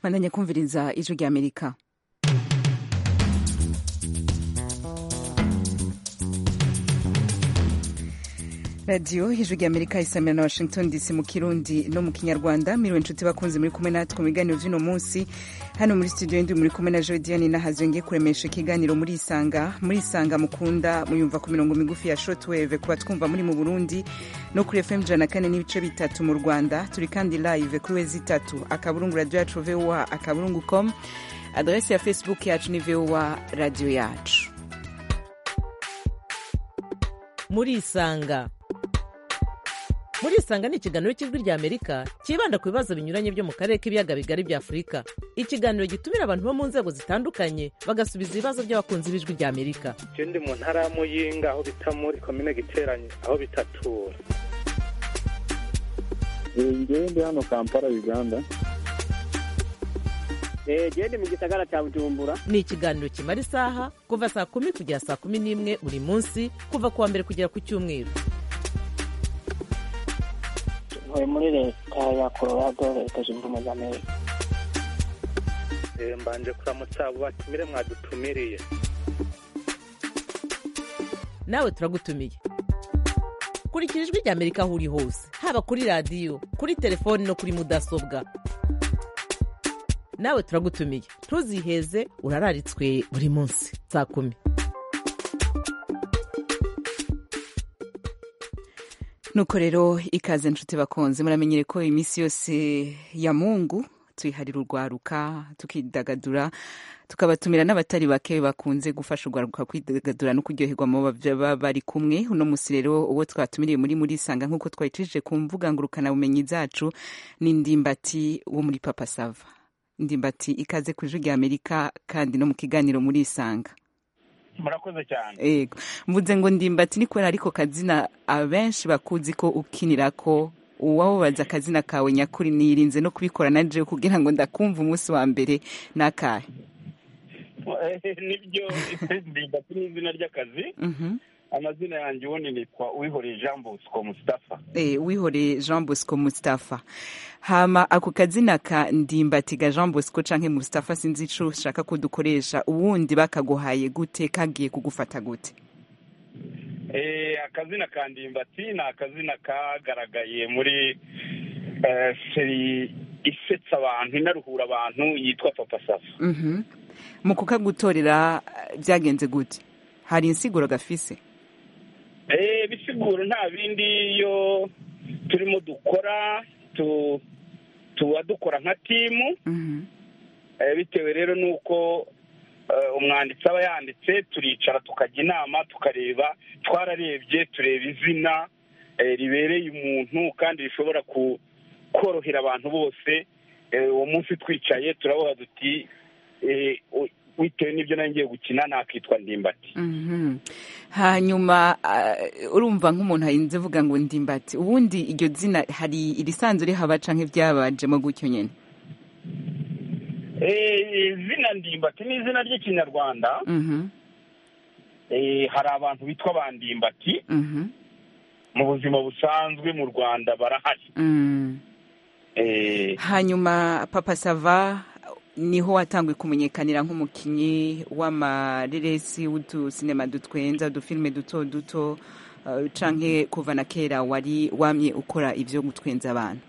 bandanya kumviriza ijwi rya amerika radiyo ijwi rya amerika isamira na washington dc mu kirundi no mu kinyarwanda miriwe inshuti bakunze muri kumwe natwe mu biganiro by'uno munsi hano muri studio ndi muri kumwe na jodiane nahazo ngiye kuremesha ikiganiro muri isanga muri isanga mukunda muyumva ku mirongo migufi ya shortwave kuba twumva muri mu burundi no kuri fm ijana na kane n'ibice bitatu mu rwanda turi kandi live kuri wezi itatu akaburungu radiyo yacu voa akaburungu com adrese ya facebook yacu ni voa radiyo yacu muri isanga muri isanga ni ikiganiro cy'ijwi rya amerika cyibanda ku bibazo binyuranye byo mu karere k'ibiyaga bigari bya afurika ikiganiro gitumira abantu bo mu nzego zitandukanye bagasubiza ibibazo by'abakunzi b'ijwi rya amerika je ndi mu ntara ya muyinga aho bita muri komine giteranye aho bitatura ngewe ndi hano kampala uganda gende mu gisagara cya bujumbura ni ikiganiro kimara isaha kuva saa kumi kugera saa kumi n'imwe buri munsi kuva ku wa mbere kugera ku cyumweru ntuye muri leta ya colorado leta zunze ubumwe za amerika Eh, mbanje kuramutsa abo batumire mwadutumiriye nawe turagutumiye kurikira ijwi rya amerika aho uri hose haba kuri radiyo kuri telefoni no kuri mudasobwa nawe turagutumiye ntuziheze urararitswe buri munsi saa kumi nuko rero ikaze nshuti bakunze muramenyere ko iminsi yose ya mungu tuyiharira urwaruka tukidagadura tukabatumira n'abatari bake bakunze gufasha urwaruka kwidagadura no kuryoherwa mu baba bari kumwe uno musi rero uwo twatumiriye muri muri sanga nk'uko twayicishije ku mbuga ngurukanabumenyi zacu ni ndimbati wo muri papa sava ndimbati ikaze ku ijwi rya amerika kandi no mu kiganiro muri isanga murakoze cyane ego mvuze ngo ndimbati ni kubera ariko kazina abenshi bakuzi ko ukinira ko uwabubaza akazina kawe nyakuri nirinze no kubikora na jewe kugira ngo ndakumva umunsi wa mbere n'akahe nibyo ndimbati ni izina ry'akazi Mhm. amazina yanjye ubundi nitwa uwihoreye jean bosco mustafa Eh, wihoreye jean bosco mustapha hama ako kazina ka ndimbati ga jean bosco canke mustapha sinzi ico ushaka ko dukoresha ubundi bakaguhaye gute kagiye kugufata gute Eh, akazina ka ndimbati ni akazina kagaragaye muri eh, seri isetsa abantu inaruhura abantu yitwa papa safa Mhm. mu kukagutorera eh, byagenze gute hari insiguro gafise Eh, bisiguro nta bindi iyo turimo dukora tu tuba dukora nka timu Mhm. Eh, bitewe rero n'uko eh, umwanditsi aba yanditse turicara tukajya inama tukareba twararebye tureba izina eh, ribereye umuntu kandi rishobora ku- korohera abantu bose Eh, uwo munsi twicaye turavuga duti eh, u- bitewe n'ibyo nari ngiye gukina nakitwa ndimbati Mhm. hanyuma uh, urumva nk'umuntu arinze vuga ngo ndimbati ubundi iryo zina hari irisanzwe rihaba canke byabajemo gutyo nyene Eh, izina ndimbati ni izina ry'ikinyarwanda Mhm. Eh, hari abantu bitwa ba ndimbati Mhm. mu buzima busanzwe mu rwanda barahari Mm. Eh, hanyuma papa sava niho watanguye kumenyekanira nk'umukinyi w'amareresi w'udusinema dutwenza udufilime duto duto uh, canke kuva na kera wari wamye ukora ivyo gutwenza abantu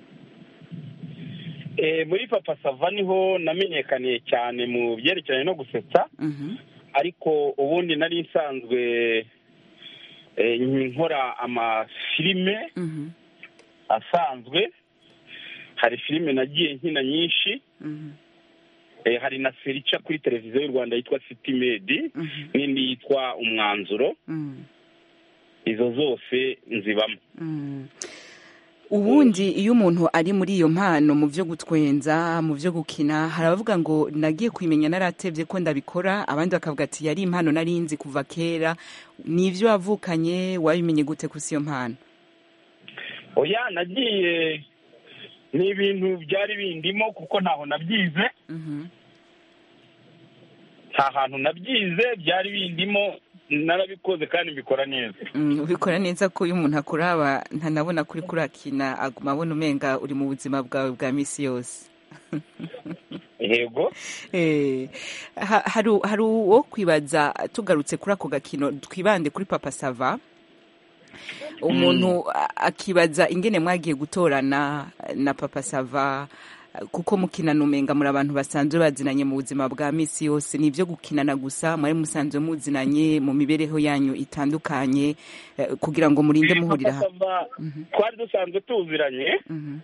eh, muri papa sava niho namenyekaniye cyane mu byerekeranye no gusetsa Mhm. ariko ubundi nari nsanzwe eh, nkora amafilime Mhm. asanzwe hari filime nagiye nkina nyinshi Mhm. eh, hari na seri ica kuri televiziyo y'u rwanda yitwa city med Mhm. n'indi yitwa umwanzuro Mhm. izo zose nzibamo Mm. ubundi iyo umuntu ari muri iyo mpano mu byo gutwenza mu byo gukina hari abavuga ngo nagiye kubimenya naratebye ko ndabikora abandi bakavuga ati yari impano nari nzi kuva kera ni ibyo wavukanye wabimenye gute kusi iyo mpano oya nagiye ni ibintu byari bindimo kuko ntaho nabyize Mhm. nta hantu nabyize byari bindimo narabikoze kandi mbikora neza Mm, ubikora neza ko iyo umuntu akuraba ntanabona kuri kurakina aguma abona umenga uri mu buzima bwawe bwa misi yose yego Eh, ha- hari hari uwo kwibaza tugarutse kuri ako gakino twibande kuri papa sava umuntu a- akibaza ingene mwagiye gutorana na papa sava kuko mukinana umenga muri abantu basanzwe bazinanye mu buzima bwa misi yose ni ibyo gukinana gusa mwari musanzwe muzinanye mu mibereho yanyu itandukanye eh, kugira ngo murinde muhurira Papa hamwe Sava twari dusanzwe tuziranye Mhm,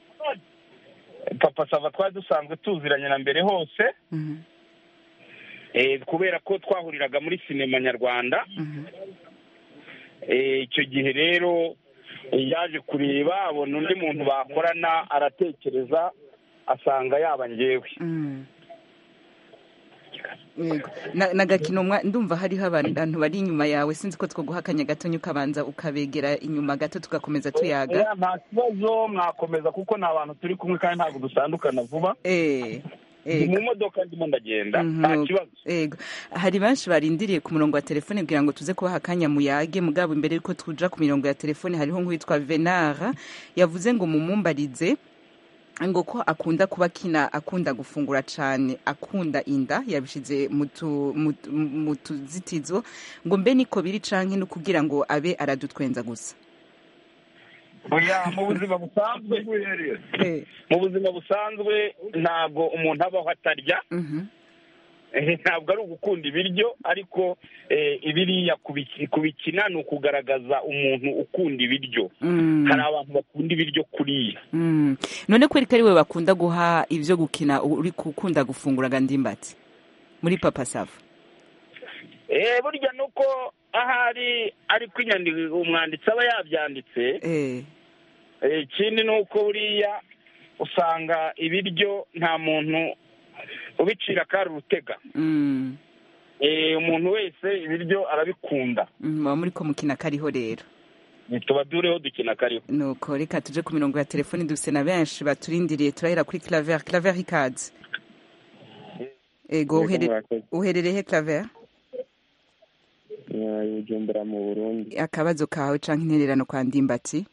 papa sava twari dusanzwe tuziranye na mbere hose mhm, eh, kubera ko twahuriraga muri sinema nyarwanda mhm, Eh, icyo gihe rero eh, yaje kureba abona undi muntu bakorana aratekereza asanga yaba njyewe mhm. Yego. Na- nagakino mwa- ndumva hariho abantu bari inyuma yawe sinzi ko twoguha akanya gatonya ukabanza ukabegera inyuma gato tugakomeza tuyaga Oya, nta kibazo mwakomeza kuko ni abantu turi kumwe kandi ntabwo dutandukana vuba Eh, ndi yego. mu modoka ndimo ndagenda Mhm, nta nuko. kibazo Yego. hari benshi barindiriye ku murongo wa telefone kugira ngo tuze kubaha akanya muyage mugabo imbere yuko tuja ku mirongo ya telefone hariho nk'uwitwa venara yavuze ngo mumumbarize ngo ko akunda kuba kina akunda gufungura cane akunda inda yabishize mu tu- mu tu- mu tuzitizo ngo mbe niko biri canke no kugira ngo abe aradutwenza gusa oya mu buzima busanzwe Eh, mu buzima busanzwe ntabwo umuntu abaho atarya mhm, Eh, ntabwo ari ugukunda ibiryo ariko eh, ibiriya kubiki- kubikina ni ukugaragaza umuntu ukunda ibiryo mm, hari abantu bakunda ibiryo kuriya mm. none ko ari we bakunda guha ivyo gukina uri gukunda gufungura gandimbati muri papa sava Eh, burya ni uko ahari ariko inyandiko umwanditsi aba yabyanditse eh. Eh, ikindi ni uko buriya usanga ibiryo nta muntu ubicira kari urutega Mm, Eh, umuntu wese ibiryo arabikunda mm, muba muri ko mukina kariho rero tuba dureho dukina kariho nuko reka tuje ku mirongo ya telefoni dufise na benshi baturindiriye turahera kuri claver claver ikaze ego uhere- uherereye he claver bujumbura mu burundi akabazo kawe canke intererano kwa ndimbati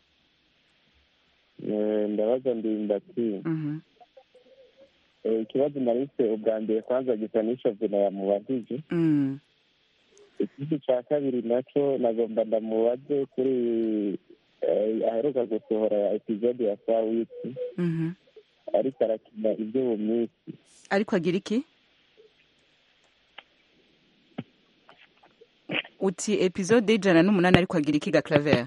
Eh, ndabaza ndimbati Mhm, Eh, ikibazo narise ubwa mbere kwanza gisa n'ishovuna yamubajije mm, ikindi cya kabiri nacyo nagomba ndamubaze kuri eh, aheruka gusohora episode ya saa wiki mhm. ariko arakina ibyo mu minsi ariko agira iki uti episode y'ijana n'umunani ariko agira iki ga claver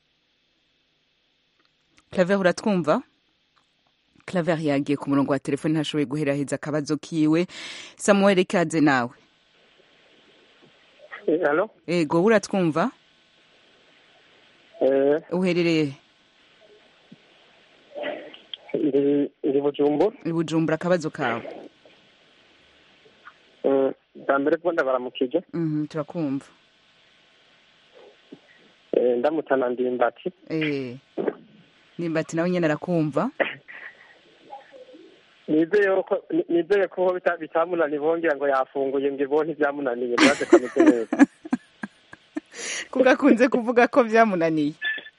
claver uratwumva claver yagiye ku murongo wa telefoni ntashoboye guheraheza akabazo kiwe samuel ikaze nawe halo ego wowe uratwumva eh uherereye ndi ndi bujumbura i bujumbura akabazo kawe Eh, bwa mbere bwo ndabaramukije Mhm, turakumva Eh, ndamutana ndimbati Eh, nimbati nawe nyene arakumva nizeye ko ni- nizeye ko ho bita- bitamunaniye bongera ngo yafunguye ngo ibonye ibyamunaniye muraze ko ameze neza kuko akunze kuvuga ko byamunaniye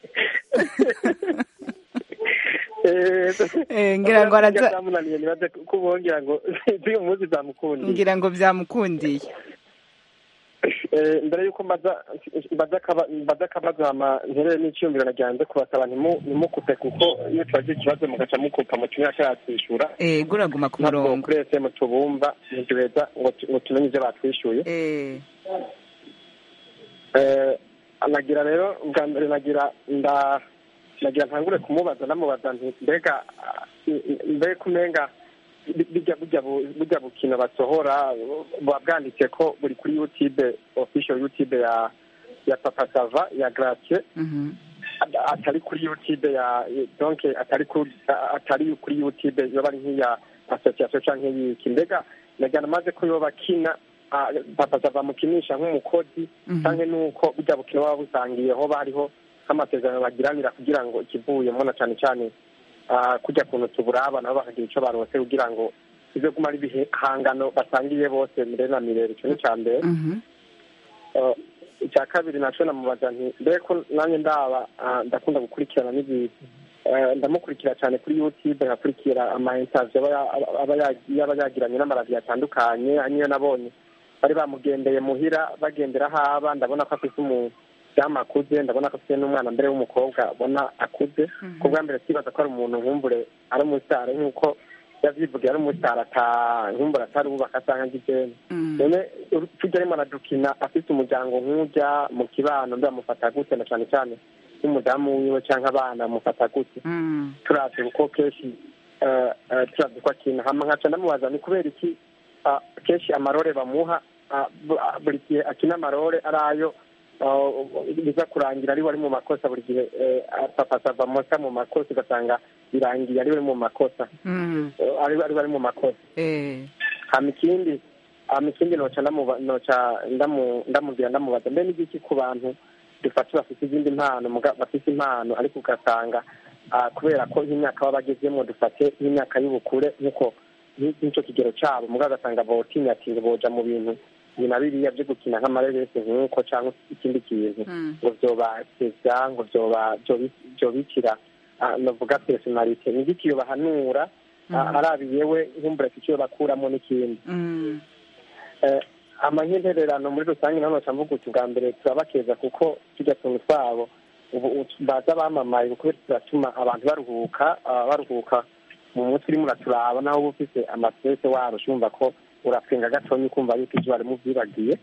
Eh, Eh, ngira ngo araza byamunaniye nibaze ko bongera ngo z'uyu munsi zamukundiye ngira ngo byamukundiye Eh, mbere yuko mbaza mbaza akaba- mbaza akabazo hama nterere n'icyumviro nagiranze kubasaba ntimu- ntimukupe kuko iyo tubagize ikibazo mugaca mukupa mu kimwe cyatwishyura Eh, guraguma ku ntabwo murongo kuri fm tubumva ntiduheza ngo tu- ngo tumenye ibyo batwishyuye Eh, Eh, nagira rero bwa mbere nagira nda nagira ntangure kumubaza namubaza nti mbega ah, mbega umenga bijya bijya bu- bijya bukino basohora buba bwanditse ko buri kuri youtube official youtube ya ya papa sava ya gracie mhm, At- atari kuri youtube ya donc atari kuri atari kuri youtube yoba ari nk'iya association canke y'iki mbega nagira namaze ko yoba kina ah, papa sava mukinisha nk'umukozi mhm. canke nuko burya bukino baba busangiye hoba hariho nk'amasezerano bagiranira kugira ngo ikivuyemo na cane cane ah, kurya kuntu tuburaba nabo bakagira ico barose kugira ngo ivyo guma ari ibihangano basangiye bose mire na mirere ico ni ica mbere Mhm, Eh, icya kabiri naco namubaza nti mbe ko nanjye ndaba ah, ndakunda gukurikirana n'ibi Eh, ndamukurikira cyane kuri youtube nkakurikira ama interview aba ya- aba ya- yaba yagiranye n'amaradiyo atandukanye niyo nabonye bari bamugendeye muhira bagendera aho aba ndabona ko afite umudamu akuze ndabona ko afite n'umwana mbere w'umukobwa abona akuze ku bwa mbere twibaza ko ari umuntu nkumbure ari umusitari nk'uko yavyivugiye ari umusitari ata nkumbure atari ubaka asanga ngijene none tujya arimo aradukina afite umuryango nk'ujya mu kibano mbe bamufata gute na cyane cyane nk'umudamu wiwe cyangwa abana bamufata gute turazi kuko kenshi eh, eh, turazi ko akina hama nkaca ndamubaza ni kubera iki ah, kenshi amarore bamuha ah, bu- ah, buri gihe akina amarore ari ayo ah, biza kurangira ari we ari mu makosa buri gihe eh, ah, papa sava mosa mu makosa ugasanga birangiye ari we ari mu makosa Eh, ari we ari we ari mu makosa hama ikindi hama ikindi noca ndamuba- noca ndamu- ndamubwira ndamubaza mbe n'igiki ku bantu dufata bafite izindi mpano muga- bafite impano ariko ugasanga ah, kubera ko nk'imyaka baba bagezemo dufate nk'imyaka y'ubukure nk'uko nk'icyo kigero cyabo muga ugasanga botinya ati ngo boja mu bintu ibi na biriya byo gukina nk'amareresi nk'uko cyangwa ikindi kintu ngo vyobateza ngo vyoba- vyobi- vyobikira ah, novuga personalite ni igiki iyo bahanura ah, arabiye we nkumbura icyo bakuramo n'ikindi Eh, amahintererano muri rusange naho noca mvuga uti bwa mbere turabakeza kuko tujya tuntu twabo ubu utu- baza bamamaye kuko turatuma abantu baruhuka ah, baruhuka mu mutwe urimo uraturaba naho uba ufise amastrese warusha urumva ko urapfinga gatonya ukumva yuko ibyo wari muvyibagiye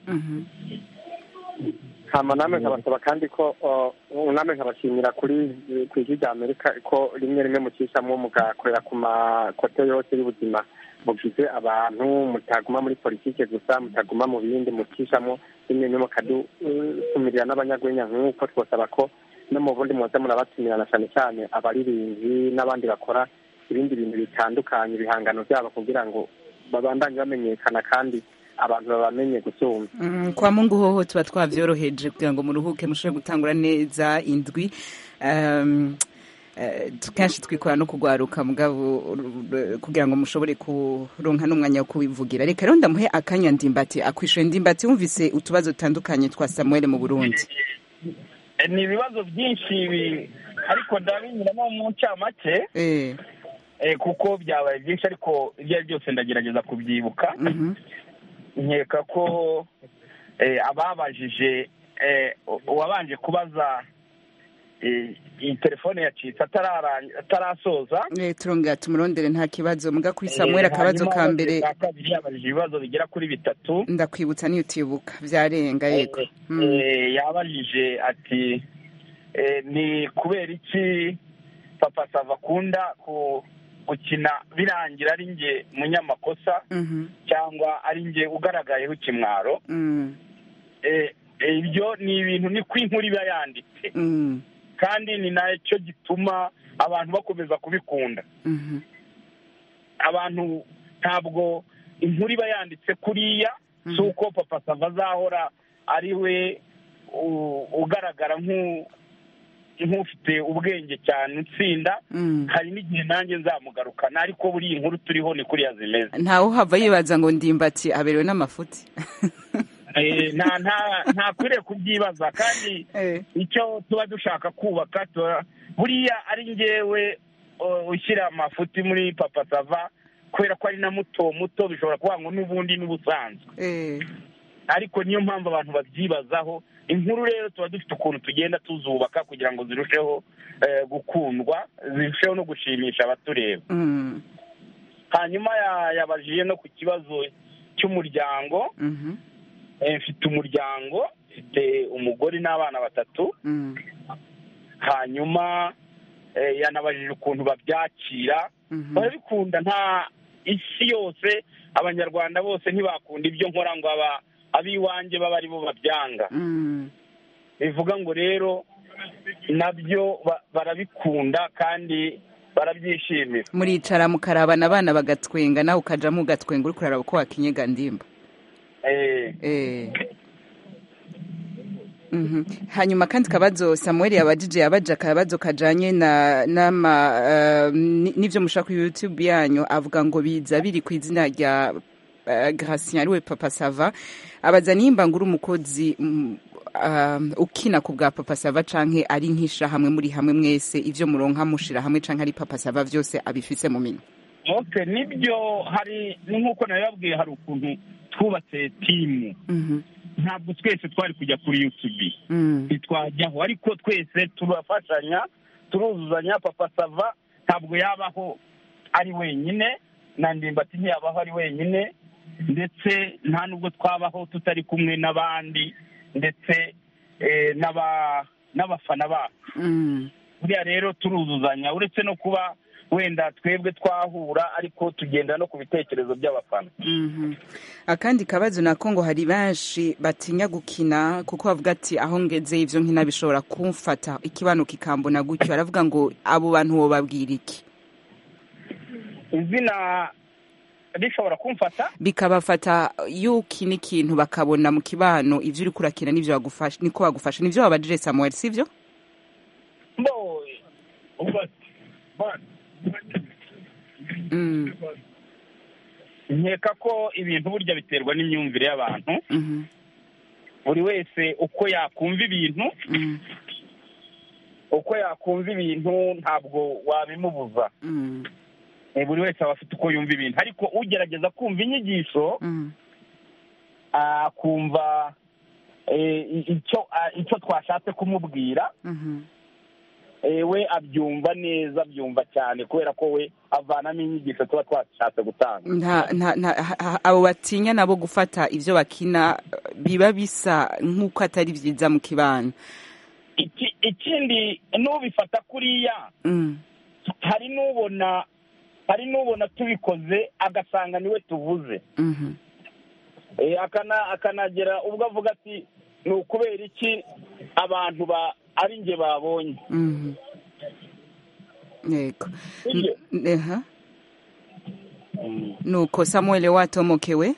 hama namwe nkabasaba kandi ko uh, namwe nkabashimira kuri ku ijwi rya amerika ko rimwe rimwe mucishamwo mugakorera ku makote yose y'ubuzima mugize abantu mutaguma muri politike gusa mutaguma mu bindi mucishamwo rimwe rimwe mukadutumirira n'abanyagwenya nk'uko twosaba ko no mu bundi muza murabatumirana cyane cyane abaririnzi n'abandi bakora ibindi bintu bitandukanye ibihangano byabo kugira ngo babandanye bamenyekana kandi abantu babamenye gusumba Mm, kwa mungu hoho tuba twavyoroheje kugira ngo muruhuke mushobore gutangura neza indwi um, eh, kenshi twikora no kugwaruka mugabo ur- kugira ngo mushobore kuronka n'umwanya wo kubivugira reka rero ndamuhe akanya ndimbati akwishuye ndimbati wumvise utubazo dutandukanye twa samuel mu burundi Eh, ni ibibazo byinshi bi- ariko ndabinyuramo mu ncamake eh, eh, kuko byabaye byinshi ariko ibyo ari byose ndagerageza kubyibuka mhm, nkeka ko eh, ababajije eh, u- uwabanje kubaza eh, iyi telefone yacitse atarara- atarasoza eh, turongera tumurondere nta kibazo muga kuri Eh, samuel akabazo hanyuma ka mbere ka kabiri yabajije ibibazo bigera kuri bitatu ndakwibutsa niyo utibuka vyarenga yego Mm. Eh, yabajije ati eh, ni kubera iki papa sava akunda ku gukina birangira ari nge munyamakosa Mhm, cyangwa ari nge ugaragayeho ikimwaro mm, Eh, eh, ibyo ni ibintu ni ko inkuru iba yanditse mm, kandi ni nacyo gituma abantu bakomeza kubikunda mhm, abantu ntabwo inkuru iba yanditse kuriya si uko papa sava azahora ari we u- ugaragara nk'u- nk'ufite ubwenge cyane utsinda mm. hari n'igihe nanjye nzamugarukana ariko buriya inkuru turiho ni kuriya zimeze ntawe uhava yibaza ngo ndimbati aberewe n'amafuti Eh, nta nta ntakwiriye kubyibaza kandi Eh, icyo tuba dushaka kubaka tuba- buriya ari ngewe uh, ushyira amafuti muri papa sava kubera ko ari na muto muto bishobora kuvuga ngo n'ubundi n'ubusanzwe eh, ariko niyo mpamvu abantu babyibazaho inkuru rero tuba dufite ukuntu tugenda tuzubaka kugira ngo zirusheho eh, gukundwa zirusheho no gushimisha abatureba mm, hanyuma ya- yabajije no ku kibazo cy'umuryango mhm, Eh, mfite umuryango mfite umugore n'abana batatu mm, hanyuma eh, yanabajije ukuntu babyakira mhm, barabikunda nta isi yose abanyarwanda bose ntibakunda ibyo nkora ngo aba ab'iwanjye baba ari bo babyanga mm, bivuga ngo rero nabyo ba- barabikunda kandi barabyishimira muricara mukarabana abana bagatwenga nawe ukajamo ugatwenga uri kuraraba uko wakinyega ndimba Eh, Eh. Mhm. hanyuma kandi kabazo samuel yabajije yabaje akabazo kajanye na nama uh, n'ivyo mushaka kuri youtube yanyu avuga ngo biza biri ku izina rya uh, gracien ariwe papa sava abaza nimba nguri umukozi mm, um, ukina ku bwa papa sava canke ari nk'ishirahamwe muri hamwe mwese ivyo muronka mushira hamwe canke ari papa sava vyose abifise mu minwe okay nibyo hari ni nk'uko nabibabwiye hari ukuntu twubatse timu Mhm, ntabwo twese twari kujya kuri yutubi mm, ntitwajyaho ariko twese turafashanya turuzuzanya papa sava ntabwo yabaho ari wenyine na ndimbati ntiyabaho ari wenyine ndetse nta nubwo twabaho tutari kumwe n'abandi ndetse eh, n'aba- n'abafana bacu mm. buriya rero turuzuzanya uretse no kuba wenda twebwe twahura ariko tugenda no ku bitekerezo by'abafana Mhm. akandi kabazo nako ngo hari benshi batinya gukina kuko bavuga ati aho ngeze ivyo nkina bishobora kumfata ikibano kikambona gutyo aravuga ngo abo bantu wobabwira iki izina rishobora kumfata bikabafata yukina ikintu bakabona mu kibano ivyo uriko urakina nivyo bagufasha niko bagufasha nivyo wabajije samuel sivyo mbo mm. nkeka ko ibintu burya biterwa n'imyumvire y'abantu mhm, buri wese uko yakumva ibintu mm, uko yakumva ibintu ntabwo wabimubuza mm, Eh, buri wese aba afite uko yumva ibintu ariko ugerageza kumva inyigisho mm, akumva eh, icyo ah, icyo twashatse kumubwira mhm. eh, we abyumva neza abyumva cyane kubera ko we avanamo inyigisho tuba twashatse gutanga nta nta nta ha- ha- abo batinya nabo gufata ivyo bakina biba bisa nk'uko atari vyiza mu kibano Iki- ikindi n'ubifata kuriya mm. hari n'ubona hari n'ubona tubikoze agasanga niwe tuvuze mhm. Eh, akana akanagera ubwo avuga ati ni ukubera iki abantu ba ari njye babonye Mhm. yego Sibyo? N- aha. nuko samuel watomokewe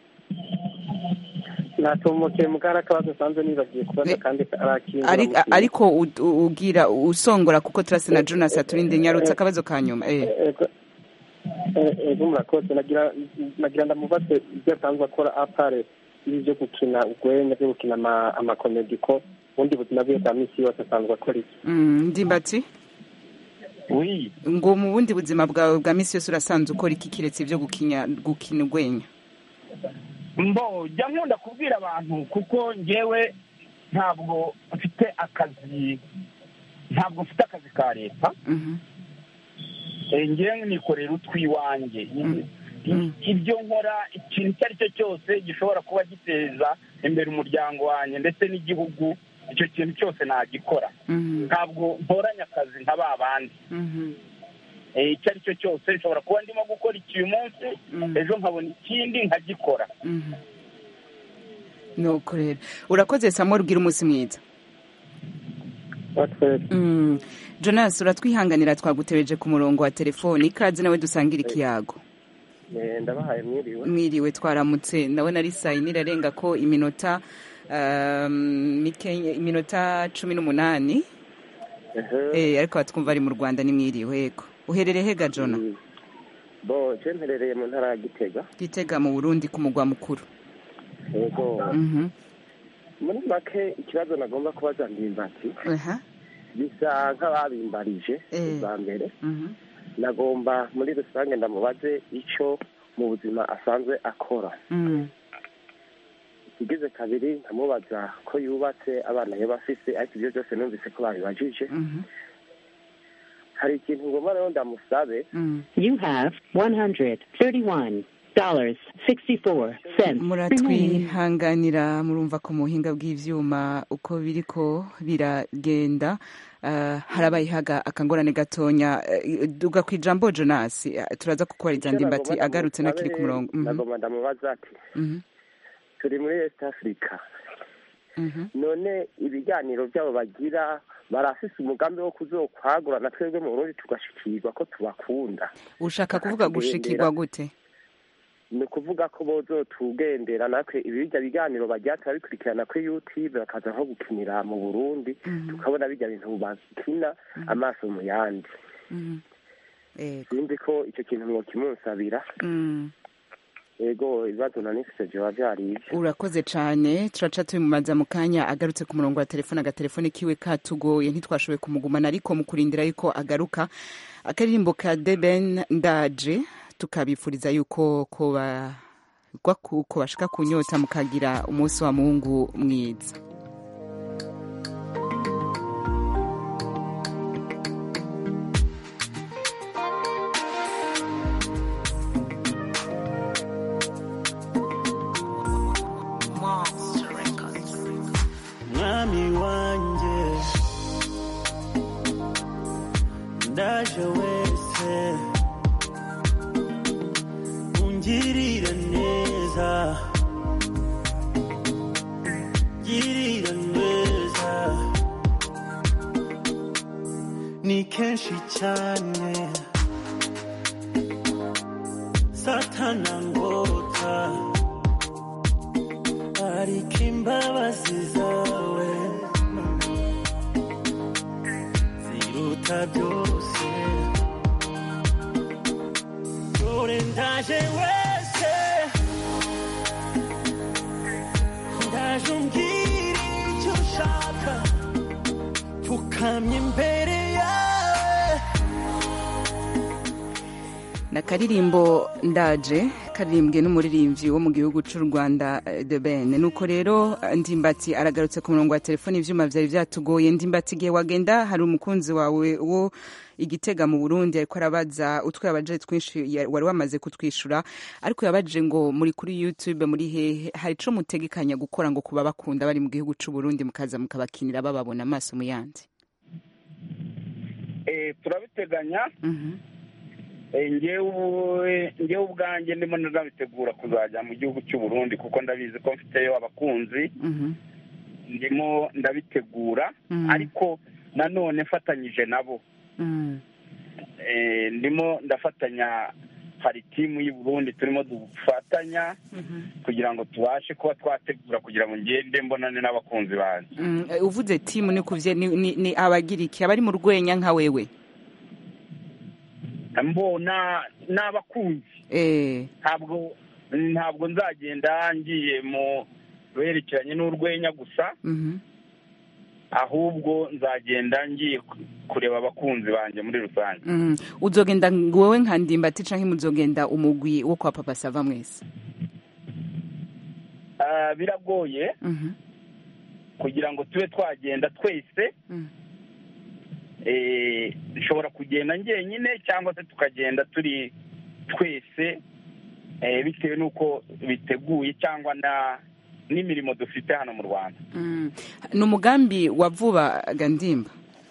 natomokeye mu kari akabazo nsanzwe nibagiye kubaza Eh, kandi arakinga Ari- ariko u- u- ugira usongora kuko turase na jonas aturinde nyarutse akabazo ka nyuma eh. ego murakoze nagira nagira ndamubaze ibyo asanzwe akora apare ibi byo gukina urwenya byo gukina ama- amakomedi ko ubundi buzima bwe bwa minsi yose asanzwe akora iki Mm, ndimbati wi ngo mu bundi buzima bwawe bwa misi yose urasanzwe ukora iki kiretse ibyo gukina gukina urwenya mbo jya nkunda kubwira abantu kuko njyewe ntabwo mfite akazi ntabwo mfite akazi ka leta Mhm. Eh, njyewe nikorera utwiwanjye Mm. ibyo nkora ikintu icyo ari cyo cyose gishobora kuba giteza imbere umuryango wanjye ndetse n'igihugu icyo kintu cyose nagikora Mhm. ntabwo ntoranya akazi nka ba bandi Mhm. Eh, icyo ari cyo cyose nshobora kuba ndimo gukora iki uyu munsi Mm. ejo nkabona ikindi nkagikora Mhm. nuko rero urakoze samuel ubwira umunsi mwiza batwese Mm. jonas uratwihanganira twagutebeje ku murongo wa telefoni ikaze nawe dusangira ikiyago Eh, ndabahaye mwiriwe mwiriwe twaramutse ndabona ari saa yine irarenga ko iminota um, mike- iminota cumi n'umunani Ehe. eh, ariko batwumva ari mu rwanda ni mwiriwe yego uherereye hega jona Mm. bo je mperereye mu ntara ya gitega gitega mu burundi ku mugwa mukuru ego Mhm. muri make ikibazo nagomba kubaza ndimbati Aha. bisa nk'ababimbarije Eh. bwa mbere Mhm. nagomba muri rusange ndamubaze icyo mu buzima asanzwe akora Mm. igize kabiri nkamubaza ko yubatse abana yaba afise ariko ibyo byose numvise ko babibajije Mhm. hari ikintu ngomba rero ndamusabe Mm. You have $131.64 remaining. muratwihanganira murumva ko mu buhinga bw'ivyuma uko biriko biragenda uh, harabaye haga akangorane gatonya uh, duga ku ijambo jonas uh, turaza kukubariza ndimbati agarutse nakiri ku murongo Mhm. nagomba ndamubaza ati Mhm. turi muri East Africa Mhm. none ibiganiro byabo bagira barafise umugambi wo kuzokwagura na twebwe mu Burundi tugashikirwa ko tubakunda ushaka kuvuga gushikirwa gute ni ukuvuga ko bozotugendera natwe ibirya biganiro bagira turabikurikirana kuri youtube bakaza nko gukinira mu burundi Mhm. tukabona bijya bintu bakina amaso mu yandi Mhm. Yego. sinzi ko icyo kintu mwokimunsabira Mm. ego ibibazo nanifise vyoba vyari ivyo urakoze cane turaca tubimubaza mu kanya agarutse ku murongo wa telefone agatelefone kiwe katugoye ntitwashoboye kumugumana ariko mu kurindira yuko agaruka akaririmbo ka deben ndaje tukabifuriza yuko koba ko bashika kunyota mukagira umunsi wa mungu mwiza mwami wanjye ndaje wese ungirira neza girira neza ni kenshi cyane satana ngota ariko imbabazi zawe ziruta byose dore ndaje wese ndaje umbwira icyo ushaka pfukamye imbere yawe na karirimbo ndaje karirimbwe n'umuririmbyi wo mu gihugu cy'u rwanda eh, de ben nuko rero eh, ndimbati aragarutse ku murongo wa telefone ivyuma vyari vyatugoye ndimbati igihe wagenda hari umukunzi wawe wo igitega mu burundi ariko arabaza utwo yabaje twinshi ya- wari wamaze kutwishura ariko yabaje ngo muri kuri youtube muri hehe hari ico mutegekanya gukora ngo kuba bakunda bari mu gihugu c'u burundi mukaza mukabakinira bababona amaso mu yandi Eh, turabiteganya Mhm. Eh, njyewe njyewe ubwanjye ndimo ndabitegura kuzajya mu gihugu cy'u Burundi kuko ndabizi ko mfiteyo abakunzi Mhm. ndimo ndabitegura Mhm. ariko nanone mfatanyije nabo Mhm. Eh, ndimo ndafatanya hari timu y'i Burundi turimo dufatanya Mhm. kugira ngo tubashe kuba twategura kugira ngo ngende mbonane n'abakunzi banjye Mm, eh, uvuze timu ni kuvye ni, ni, ni abagira iki abari mu rwenya nka wewe mbona n'abakunzi eh ntabwo ntabwo nzagenda ngiye mu berekeranye n'urwenya gusa mhm ahubwo nzagenda ngiye ku- kureba abakunzi banjye muri rusange mm. uzogenda ngo wewe nka ndimbati canke muzogenda umugwi wo kwa papa sava mwese Ah, biragoye mhm kugira ngo tube twagenda twese Mm. eh, dushobora kugenda njyenyine cyangwa se tukagenda turi twese eh, bitewe n'uko biteguye cyangwa na n'imirimo dufite hano mu rwanda mm. ni umugambi wa vuba gandimba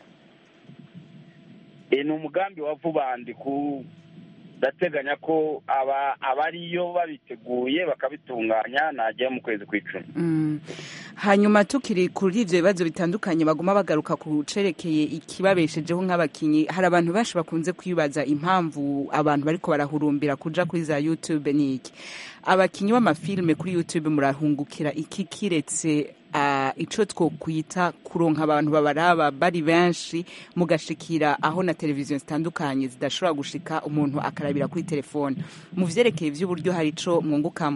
Eh, ni umugambi wa vuba ndi ku ndateganya ko aba abariyo babiteguye bakabitunganya najyayo mu kwezi kw'icumi Mm. hanyuma tukiri kuri ivyo bibazo bitandukanye baguma bagaruka ku cerekeye ikibabeshejeho nk'abakinyi hari abantu benshi bakunze kwibaza impamvu abantu bariko barahurumbira kuja kuri za youtube niki abakinyi b'amafilme kuri youtube murahungukira iki kiretse uh, ico twokwita kuronka abantu babaraba bari benshi mugashikira aho na televiziyo zitandukanye zidashobora gushika umuntu akarabira kuri telefone mu vyerekeye vy'uburyo hari ico mwungukamo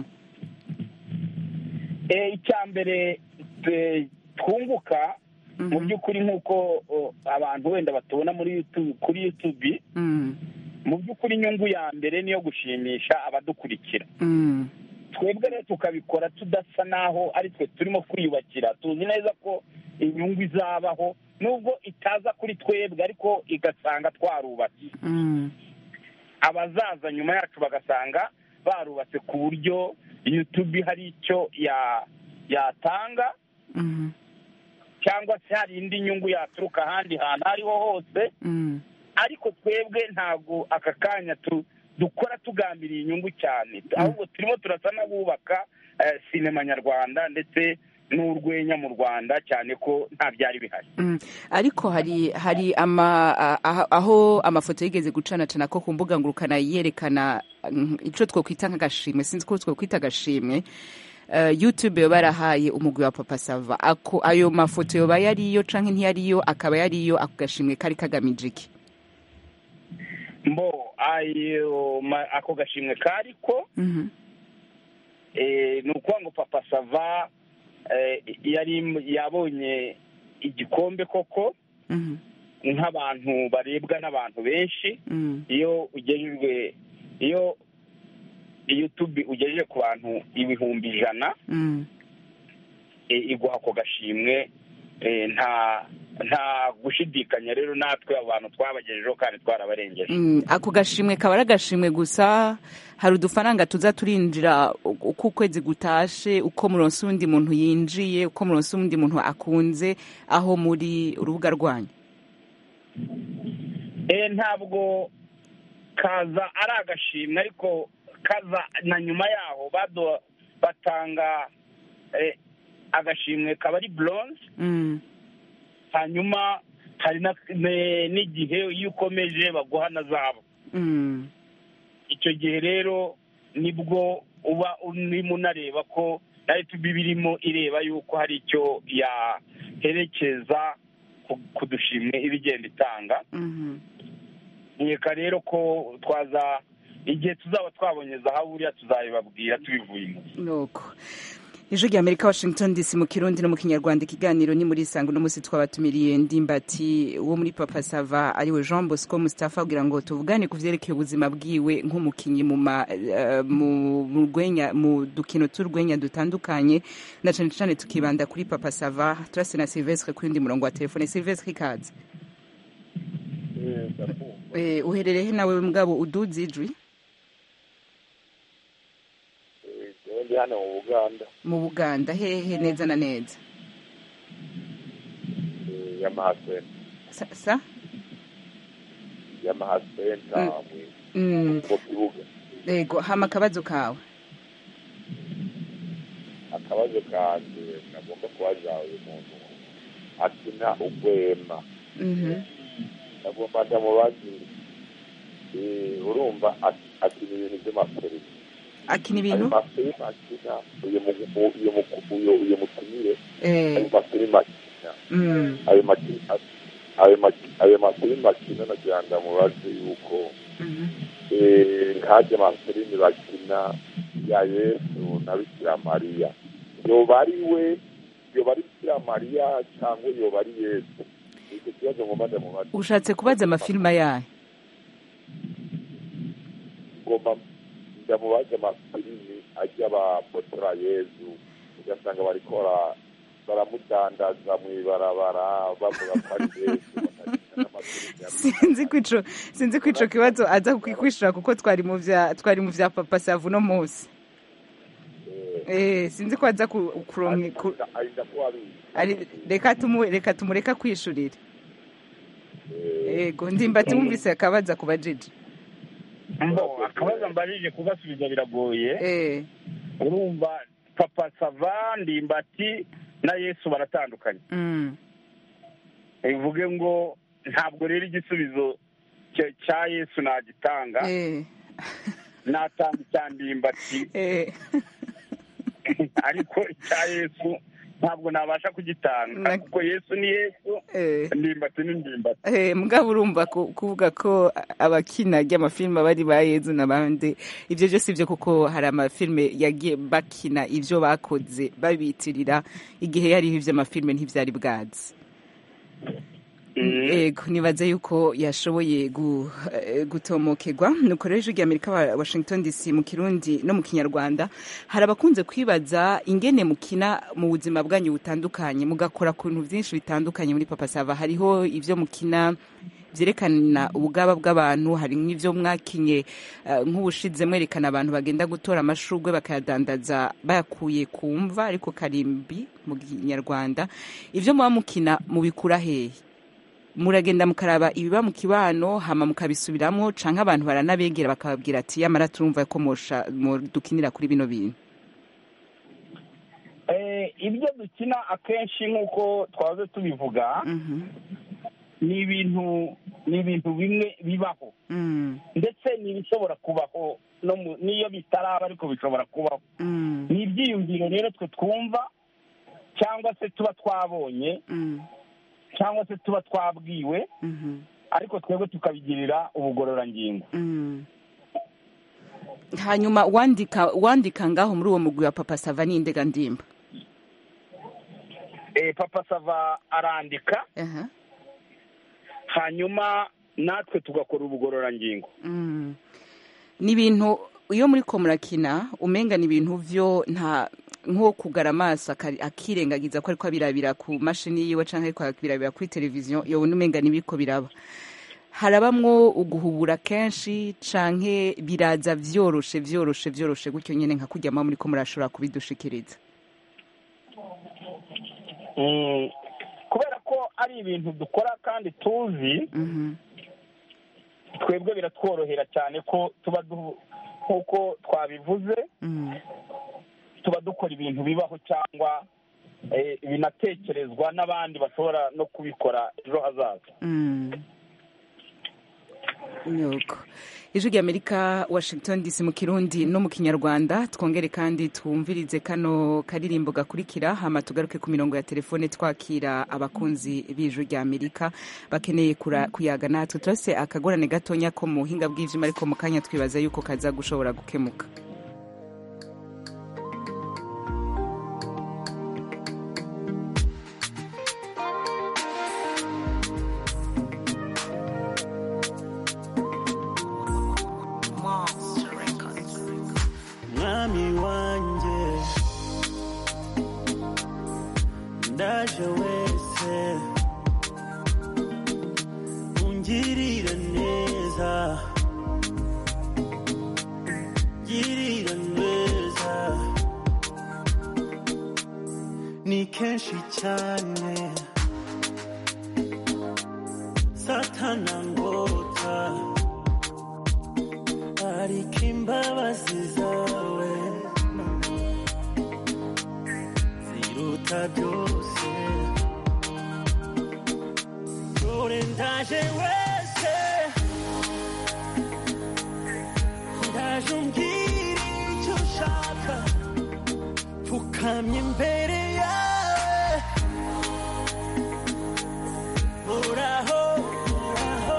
Eh, icya mbere eh, twunguka mu by'ukuri nk'uko oh, abantu wenda batubona muri YouTube kuri YouTube mm. mu by'ukuri inyungu ya mbere niyo gushimisha abadukurikira Mm. twebwe rero tukabikora tudasa naho ari twe turimo kwiyubakira tuzi neza ko inyungu izabaho nubwo itaza kuri twebwe ariko igasanga twarubatse Mm. abazaza nyuma yacu bagasanga barubatse ku buryo YouTube hari icyo ya yatanga Mm. cyangwa se hari indi nyungu yaturuka ahandi hantu aho ariho hose Mm. ariko twebwe ntabwo aka kanya tu dukora tugambiriye inyungu cyane ahubwo turimo turasa n'abubaka eh, sinema nyarwanda ndetse n'urwenya mu rwanda cyane ko nta byari bihari Mm. ariko hari hari ama a- a- aho amafoto yigeze gucanacana ko ku mbuga ngurukana yerekana mm, ico twokwita nk'agashimwe sinzi ko twokwita agashimwe Uh, youtube yoba yarahaye umugwi wa papa sava ako ayo mafoto yoba yariyo canke ntiyariyo akaba yariyo ako gashimwe kari kagamije iki mbo ayo ma- ako gashimwe kariko Mhm. eh, ni ukuvuga ngo papa sava eh, yari yabonye igikombe koko Mhm. nk'abantu barebwa n'abantu benshi Mm. iyo ugejejwe iyo youtube ugejeje ku bantu ibihumbi ijana Mm. e, iguha ako gashimwe e, nta nta gushidikanya rero natwe abo bantu twabagejejeho kandi twarabarengeje Mm, ako gashimwe kaba ari agashimwe gusa hari udufaranga tuza turinjira uko ukwezi gutashe uko muronse uwundi muntu yinjiye uko muronse uwundi muntu akunze aho muri urubuga rwanyu e, ntabwo kaza ari agashimwe ariko kaza na nyuma yaho bado batanga e, agashimwe kaba ari bronze Mm. hanyuma hari na- ne- n'igihe iyo ukomeje baguha na zahabu Mm. icyo gihe rero nibwo uba urimo unareba ko na yutubi birimo ireba yuko hari icyo yaherekeza ku- ku dushimwe iba igenda itanga Mhm. nkeka rero ko twaza igihe tuzaba twabonye zahabu buriya tuzabibabwira tubivuye inyuma nuko ijwi rya amerika washington dc mu kirundi no mu kinyarwanda ikiganiro ni muri isango uno munsi twabatumiriye ndimbati wo muri papa sava ariwe jean bosco mustapha kugira ngo tuvugane ku vyerekeye ubuzima bwiwe nk'umukinyi mu ma- eh, mu mu rwenya mu dukino tw'urwenya dutandukanye na cane cane tukibanda kuri papa sava turase na silvestre kuri undi murongo wa telefone silvestre ikaze Eh, uherereye he nawe mugabo uduze ijwi ndi hano mu buganda mu buganda hehe neza na neza yamaha senta sa, sa? yamaha senta Mm. mu kibuga Ego, hama akabazo kawe akabazo kanje nagomba kubaza uyu muntu akina ugwema Mhm. nagomba ndamubazi eh, urumva ak- akina ibintu by'amaferisi akina ayo ibintu mafilime akina uyu mu- uyu mu- uyu- uyu mutumire Eh, ayo mafilime akina mm, ayo maki- ayo maki- ayo mafilime akina nagira ngo ndamubaze yuko mhm. eh, nkajya amafilimi bakina ya yesu na bikira mariya yoba ari we yoba ari bikira mariya cyangwa yoba ari yesu icyo kibazo ngomba ndamubaza ushatse kubaza amafilima yayo ngomba ndamubaza amafilimi ajya bafotora yesu ugasanga barikora baramudandaza mu ibarabara bavuga ko ari yesu bakagenda n'amafilimi ya sinzi ko ico sinzi ko ico kibazo aza kukwishura kuko twari mu vya twari mu vya papa savu no munsi eh sinzi ko aza ku- kuronka ku- arinda kuba abizi ari reka tumu reka tumureka kwishurira ego ndimbati wumvise akabaza kubajije mbo akabazo mbajije kubasubiza biragoye eh urumva papa sava ndimbati na yesu baratandukanye mm bivuge ngo ntabwo rero igisubizo cya- cya yesu nagitanga eh natanga icya ndimbati eh ariko icya yesu ntabwo nabasha kugitanga Na- kuko yesu ni yesu eh ndimbati ni ndimbati Eh, mugabo urumva ku- kuvuga ko abakina ry'amafilime bari ba yezu n'abandi ibyo byose ibyo kuko hari amafilime yagiye bakina ibyo bakoze babitirira igihe yariho iby'amafilime ntibyari bwazi ego nibaza yuko yashoboye gu- eh, gutomokerwa nuko rero ijwi ry'amerika wa washington dc mu kirundi no mu kinyarwanda hari abakunze kwibaza ingene mukina mu buzima bwanyu butandukanye mugakora ku bintu byinshi bitandukanye muri papa sava hariho ibyo mukina byerekana ubugaba bw'abantu hari nk'ibyo mwakinye eh, nk'ubushize mwerekana abantu bagenda gutora amashurwe bakayadandaza bayakuye ku mva ariko karimbi mu kinyarwanda ibyo muba mukina mubikura hehe muragenda mukaraba ibiba mu kibano hama mukabisubiramo canke abantu baranabegera bakababwira ati yamara turumva ko mosha dukinira kuri bino bintu Eh, ibyo dukina akenshi nk'uko twahoze tubivuga Mhm. ni ibintu ni ibintu bimwe bibaho Mm, ndetse ni ibishobora kubaho no mu- n'iyo bitaraba ariko bishobora kubaho mm, ni ibyiyumviro rero twe twumva cyangwa se tuba twabonye mm, cyangwa se tuba twabwiwe mhm, ariko twebwe tukabigirira ubugororangingo mm. hanyuma wandika wandika ngaho muri uwo mugwi wa papa sava n'indega ndimba Eh, papa sava arandika Aha. hanyuma natwe tugakora ubugororangingo Mm. ni ibintu iyo muri ko murakina umenga ni ibintu vyo nta nko kugara amaso akari- akirengagiza ko ariko abirabira ku mashini yiwe canke ariko abirabira kuri televiziyo yobona umenga nibiko biraba harabamwo uguhubura kenshi canke biraza vyoroshe vyoroshe vyoroshe gutyo nyene nka kurya muri ko murashobora kubidushikiriza Mm, kubera ko ari ibintu dukora kandi tuzi Mhm. twebwe biratworohera cyane ko tuba du- nk'uko twabivuze Mm. tuba dukora ibintu bibaho cyangwa eh, binatekerezwa n'abandi bashobora no kubikora ejo hazaza Mm. Nuko ijwi ry'amerika washington dc mu kirundi no mu kinyarwanda twongere kandi twumvirize kano karirimbo gakurikira hama tugaruke ku mirongo ya telefone twakira abakunzi b'ijwi ry'amerika bakeneye kura- kuyaga natwe turase akagorane gatonya ko mu buhinga bw'ivyuma ariko mu kanya twibaza yuko kaza gushobora gukemuka mwami wanjye ndaje wese ungirira neza girira neza ni kenshi cyane satana ngota ariko imbabazi zawe ziruta byose dore ndaje wese ndaje umbwira icyo ushaka pfukamye imbere yawe uraho uraho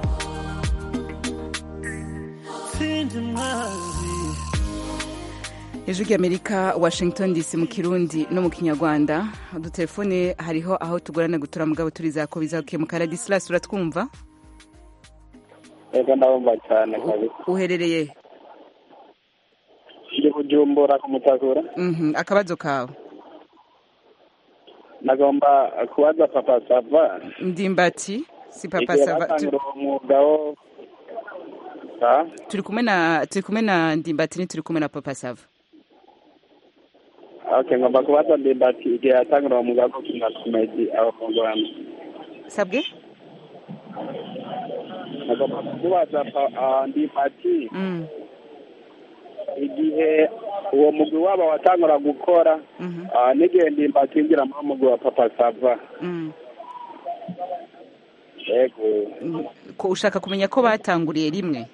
sindi mwazi ijwi ry'amerika washington dc mu kirundi no mu kinyarwanda udutelefone hariho aho tugorana gutora mugabo turiza ko bizakemuka radisilas uratwumva ego ndabumva cyane kabisa uherereye ndi bujumbura ku mutakura Mhm, akabazo kawe nagomba kubaza papa sava ndimbati si papa igihe sava tu- batangura uwo mwuga wo Ah, turi kumwe na turi kumwe na ndimbati ni turi kumwe na papa sava okay ngomba kubaza ndimbati igihe yatangura uwo mwuga wo gukina komedi aho mu rwanda sabwe nagomba kubaza pa- ah, ndimbati Mm, igihe uwo mugwi wabo watangura gukora mhm, ah, n'igihe ndimbati yinjira muri uwo mugwi wa papa sava mm. ego Mm, ko ushaka kumenya ko batanguriye rimwe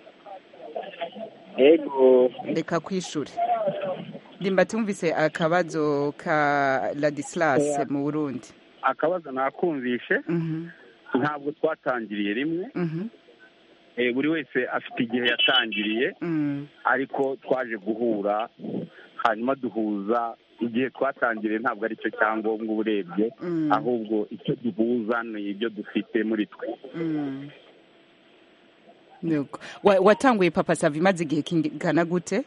ego reka kwishuri ndimbati wumvise akabazo ka ladislas Yeah. mu burundi akabazo nakumvishe Mhm, ntabwo twatangiriye rimwe mhm, Eh, buri wese afite igihe yatangiriye mm, ariko twaje guhura hanyuma duhuza igihe twatangiriye ntabwo ari cyo cyangombwa uba urebye mm, ahubwo icyo duhuza ni ibyo dufite muri twe mm. Nuko. Wa- watanguye papa sava imaze igihe kingana gute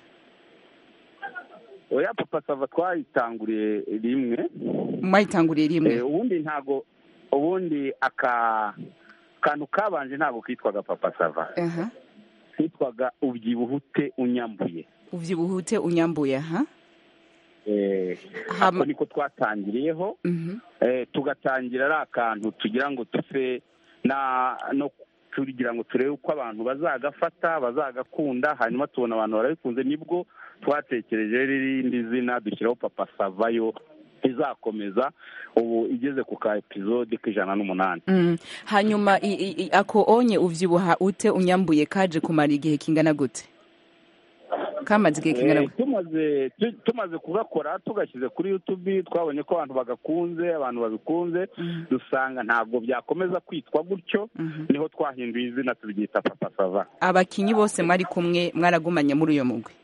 oya papa sava twayitanguriye rimwe mwayitanguriye rimwe Eh, ubundi ntabwo ubundi aka kantu kabanje ntabwo kitwaga papa sava aha kitwaga ubyibuhute unyambuye uvyibuhute unyambuye aha Eh, Hama- ako niko twatangiriyeho Mhm, eh, tugatangira ari akantu tugira ngo tuse na no tugira ngo turebe uko abantu bazagafata bazagakunda hanyuma tubona abantu barabikunze nibwo twatekereje irindi zina dushyiraho papa savayo izakomeza ubu igeze ku ka episode k'ijana n'umunani mm. hanyuma i- i- i- ako onye uvyibuha ute unyambuye kaje kumara igihe kingana gute kamaze igihe kingana Eh, tumaze tu- tumaze kugakora tugashyize kuri youtube twabonye ko abantu bagakunze abantu babikunze dusanga ntabwo byakomeza kwitwa gutyo niho twahinduye izina tubyita papa sava abakinyi bose mwari kumwe mwaragumanye muri uyo mugwi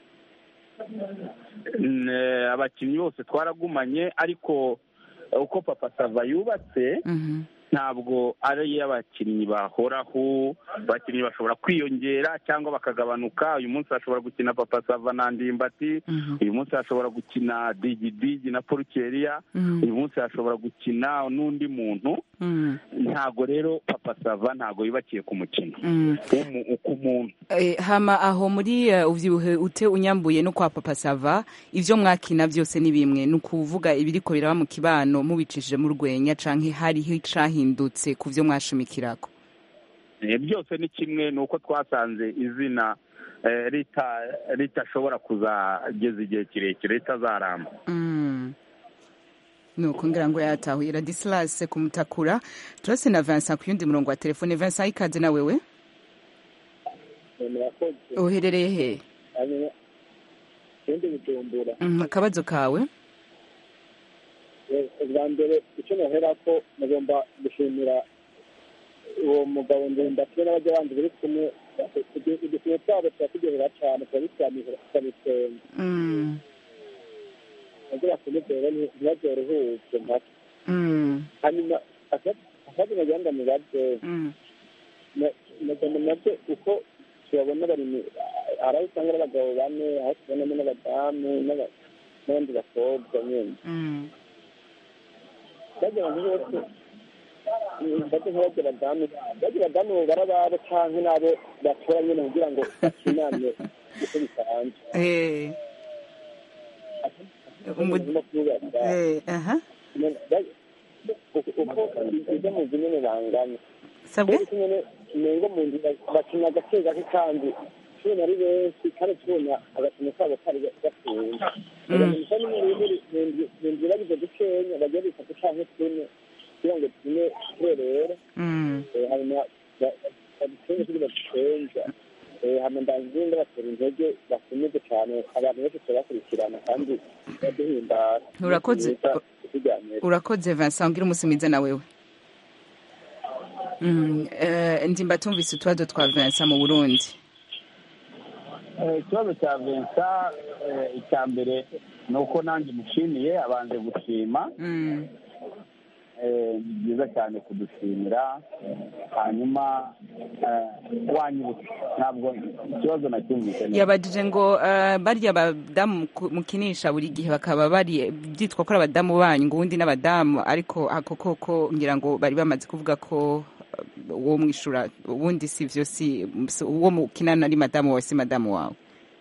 N- eh, abakinnyi bose twaragumanye ariko eh, uko papa sava yubatse ntabwo ari iy'abakinnyi bahoraho abakinnyi bashobora kwiyongera cyangwa bakagabanuka uyu munsi hashobora gukina papa sava na ndimbati uyu munsi hashobora gukina digidigi na porukeriya Mhm. uyu munsi hashobora gukina n'undi muntu Mm. ntabwo rero papa sava ntabwo yubakiye ku mukino Mm. W'umu- ku muntu Eh, hama aho muri eh, uvyibuhe ute unyambuye no kwa papa sava ivyo mwakina vyose ni bimwe ni ukuvuga ibiriko biraba mu kibano mubicishije mu rwenya canke hariho icahindutse ku vyo mwashimikirako Eh, byose ni kimwe ni uko twasanze izina eh, rita- ritashobora kuzageza igihe kirekire ritazaramba Mm. nuko ngira ngo yatahuye radisilas kumutakura turase na vincent ku yundi murongo wa telefone vincent ikaze na wewe murakoze uherereye he hanyuma ikindi bujumbura Mm, akabazo kawe Eh, ubwa mbere icyo nohera ko mugomba gushimira uwo mugabo ndimbati n'abajya bandi bari kumwe udukino twabo turaturyohera cyane turabitsamira tukabitwenga Mm. nabwo bakomeze ntibabyorohuke mpaka Mm. hanyuma akazi nagira ngo mubaze Mm. nagomba nabyo uko tubabona bari mu- hari aho usanga ari abagabo bane aho tubonamo n'abadamu n'aba- n'abandi bakobwa nyine Mm. bagira ngo bose bajye nk'abajya abadamu bajya abadamu barababo cyangwa n'abo batora nyine kugira ngo bakinane uko bisanzwe Eh. Umu- no kubaza Eh, aha uko ibyo mu nzu nyine bangana sabwe rero nyine nengo mu nzu bakina agake gake kandi tubona ari benshi kandi tubona agakino kabo kari gafunze bisa mu nzu bagize dukenya bagiye bitatu canke tune kugira ngo tune turerera Mm. Eh, hanyuma badukenye kugira dukenja hama ndazinde batera intege bakomeze cyane abantu benshi turabakurikirana kandi baduhimbara Urakoze. tuganira urakoze vincent ngira umunsi mwiza na wewe Mm, eh, ndimba tumvise utubazo twa vincent mu burundi Eh, ikibazo cya vensa icya mbere ni uko nanjye mushimiye abanze gushima Mm. Eh, ni byiza cyane kudushimira hanyuma eh, wanyibutse ntabwo ikibazo nacyumvise neza yabajije ngo eh, barya abadamu ku- mukinisha buri gihe bakaba bari byitwa ko ari abadamu banyu ngo ubundi n'abadamu ariko ako koko ngira ngo bari bamaze kuvuga ko eh, uwo mwishura ubundi si vyo si si- uwo mukinana ari madamu wawe si madamu wawe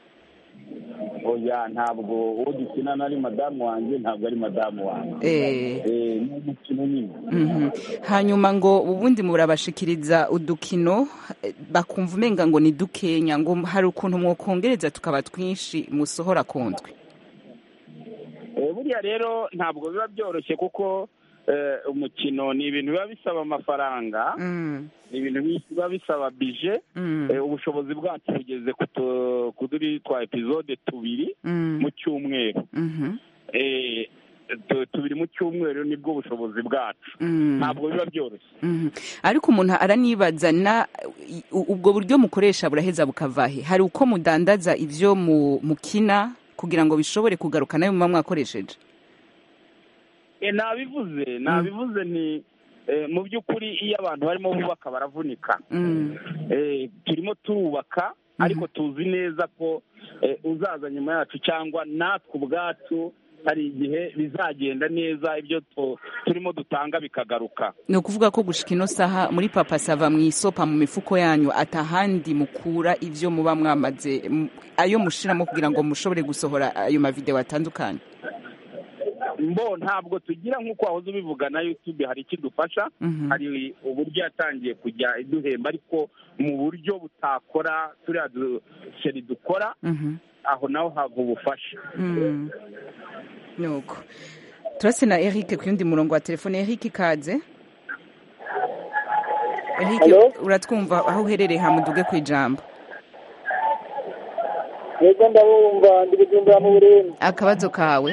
oya ntabwo uwo dukinana ari madamu wanjye ntabwo ari madamu wanjye Eh. Eh, ni umukino nyine Mhm. hanyuma ngo ubundi murabashikiriza udukino eh, bakumva umenga ngo ni dukenya ngo hari ukuntu mwokongereza tukaba twinshi musohora kundwi Eh, buriya rero ntabwo biba byoroshye kuko eh, umukino ni ibintu biba bisaba amafaranga Mm. ni ibintu biba bisaba bije Mm. Eh, ubushobozi bwacu bugeze ku tu- kuri twa epizode tubiri Mm. mu cyumweru Mhm. Eh, tu- tubiri mu cyumweru nibwo bushobozi bwacu Mm. ntabwo biba byoroshye Mhm. ariko umuntu aranibaza na u- ubwo buryo mukoresha buraheza bukavahe hari uko mudandaza ivyo mu- mukina kugira ngo bishobore kugaruka nayo muba mwakoresheje Eh, nabivuze nabivuze ni eh, mu by'ukuri iyo abantu barimo bubaka baravunika Mm. Eh, turimo turubaka ariko tuzi neza ko eh, uzaza nyuma yacu cyangwa natwe ubwacu hari igihe bizagenda neza ibyo tu- turimo dutanga bikagaruka ni ukuvuga ko gushika ino saha muri papa sava mu isopa mu mifuko yanyu atahandi mukura ivyo muba mwamaze m- ayo mushiramo kugira ngo mushobore gusohora ayo mavideo atandukanye mbo ntabwo tugira nk'uko wahoze ubivuga na youtube hari ikidufasha Mhm. hari uburyo yatangiye kujya iduhemba ariko mu buryo butakora turiya duseri dukora Mhm. aho naho hava ubufasha Mm. nuko turase na eric ku yundi murongo wa telefone eric ikaze eric Hello? uratwumva aho uherereye hamuduge ku ijambo yego ndabumva ndi bujumbura mu burundi akabazo kawe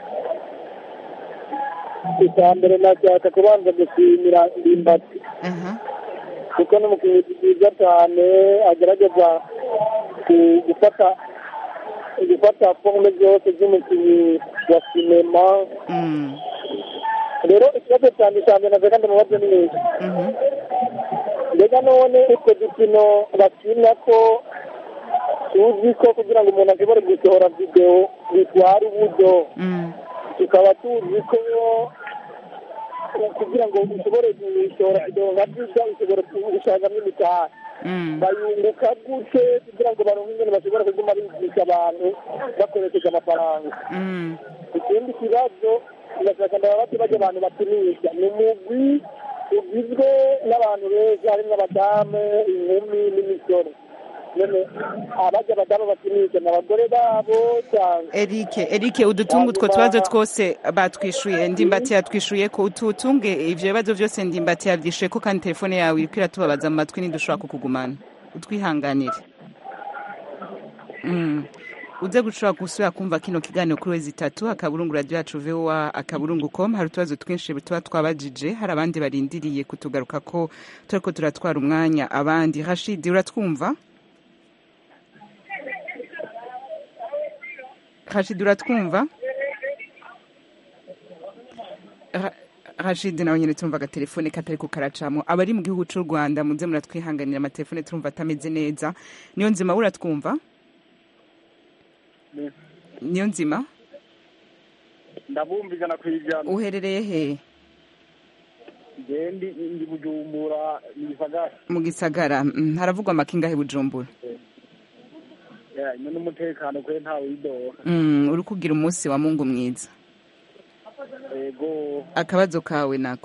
icya mbere nashaka kubanza gushimira ndimbati aha kuko ni umukinnyi mwiza cyane agerageza ku- gufata gufata forume zose z'umukinnyi wa sinema Mm. rero ikibazo cyane cya mbere navuga ndamubaze ni iki Mhm. mbega none utwo dukino bakina ko tuzi ko kugira ngo umuntu ashobore gusohora videwo bitwara uburyo Mm. tukaba tuzi ko kugira ngo ushobore gusohora videwo nka byiza ushobora gushakamo imitaha Mm. bayunguka gute kugira ngo baronke ingene bashobora kuguma bigisha abantu bakoresheje amafaranga Mm. ikindi kibazo ndashaka ndababaze bajya abantu bakinisha ni umugwi ugizwe n'abantu beza harimo abadamu inkumi n'imisore none abajya abadamu bakinisha ni abagore babo cyangwa Eric Eric udutunga utwo Hanyuma- tubazo twose batwishuye ndimbati yatwishuye ko ututunge ivyo bibazo byose ndimbati yavyishuye ko kandi telefone yawe iriko iratubabaza mu matwi ntidushobora kukugumana utwihanganire mm. uze gushobora gusubira kumva kino kiganiro kuri wezi itatu akaburungu radio yacu voa akaburungu com hari utubazo twinshi tuba twabajije hari abandi barindiriye kutugaruka ko turiko turatwara umwanya abandi rashidi uratwumva rashidi uratwumva Ra- rashidi nawe nyine tumva agatelefone katari ku karacamo abari mu gihugu cy'u rwanda muze muratwihanganira amatelefone turumva atameze neza niyo nzima uratwumva niyo nzima ndabumva ijana ku ijana uherereye he ngendi ndi bujumbura ni gisagara mu gisagara Mm, haravugwa amakingahe bujumbura ino n'umutekano kwe ntawe widoha Mm, uri kugira umunsi wa mungu mwiza yego akabazo kawe nako